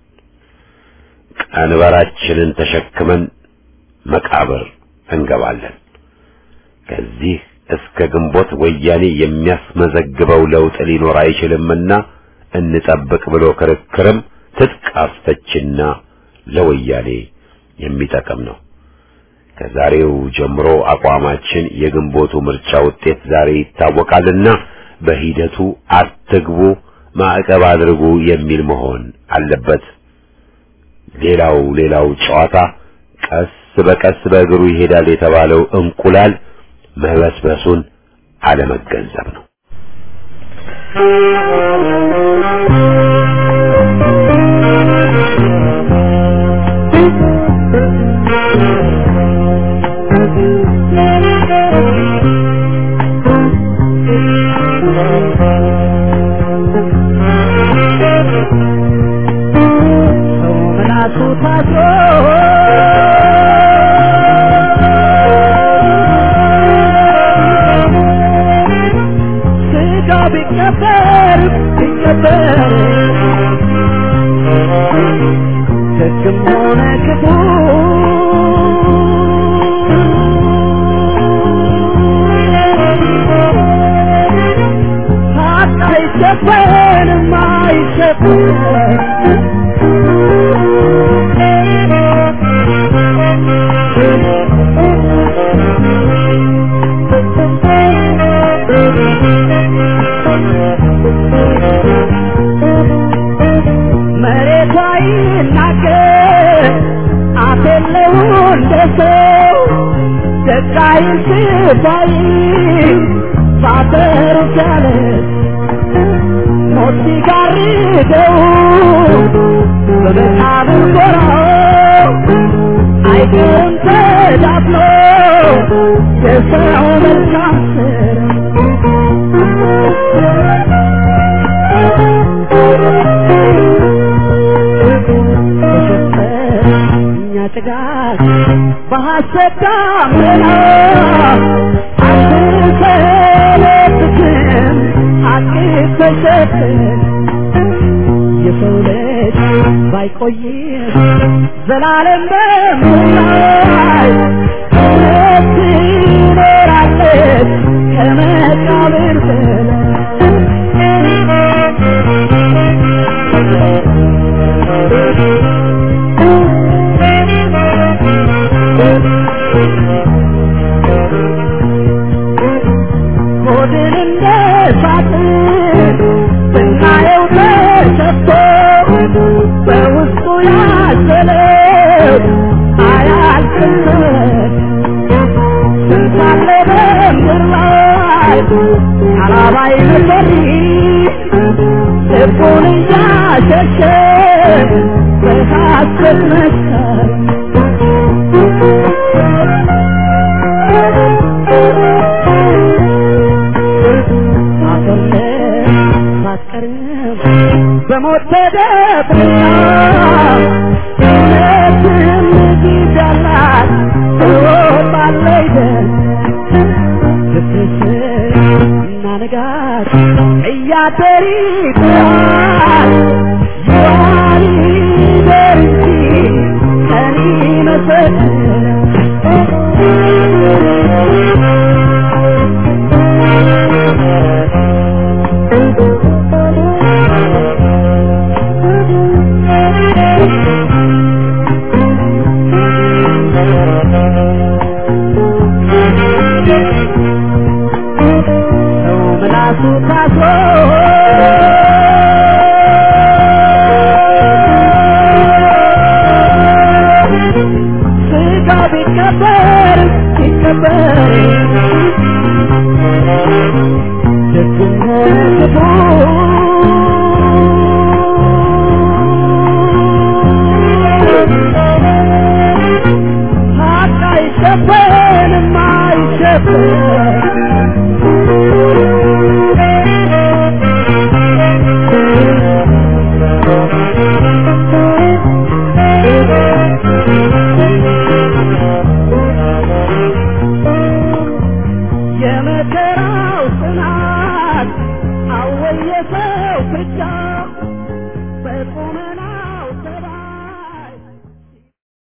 ቀንበራችንን ተሸክመን መቃብር እንገባለን። ከዚህ እስከ ግንቦት ወያኔ የሚያስመዘግበው ለውጥ ሊኖር አይችልምና እንጠብቅ ብሎ ክርክርም ትጥቅ አስፈችና ለወያኔ የሚጠቅም ነው። ከዛሬው ጀምሮ አቋማችን የግንቦቱ ምርጫ ውጤት ዛሬ ይታወቃልና በሂደቱ አትግቡ፣ ማዕቀብ አድርጉ የሚል መሆን አለበት። ሌላው ሌላው ጨዋታ ቀስ በቀስ በእግሩ ይሄዳል የተባለው እንቁላል መበስበሱን አለመገንዘብ ነው። ምላሱ ታስሮ ስጋ ቢቀበር ቢቀበር ደግም ሆነ ክፉ ሀቅ አይሸፈንም አይሸፈንም መሬቷ ይናገር አፍ የለው እንደ ሰው ደቃይ ስባይ ባፈሩ ቻለ ሞት ሲጋርደው በመቃብር ጎራው አይቀርም ተዳፍኖ የሰው መልካም እኛ ጭጋግ በሐሰት ዳመና አንሰለብትም ሐቅ ተሸፍን የሰው ልጅ ባይቆይም ዘላለም በምላይ እውነት ትኖራለች ከመቃብር ሆድን እንደ ሳጥን ስናየው ተሰፍቶ በውስጡ ያዘለው አያልቅለት ስንት አለ በምድር ላይ አላባይ መሰሪ ልቡን እያሸሸ በሐሰት መስከር በሞት ተደብቃ እውነትም ጊዳላት ትወጣለች ስትስቅ እና ንጋት እያደር ይጥራል ይዋል ይደር እንጂ ቀን ሰው ምላሱ ታስሮ ስጋ ቢቀበር ቢቀበር ደግም ሆነ ክፉ ሀቅ አይሸፈንም አይሸፈን የመከራው ጽናት የሰው ብቻ በቁመና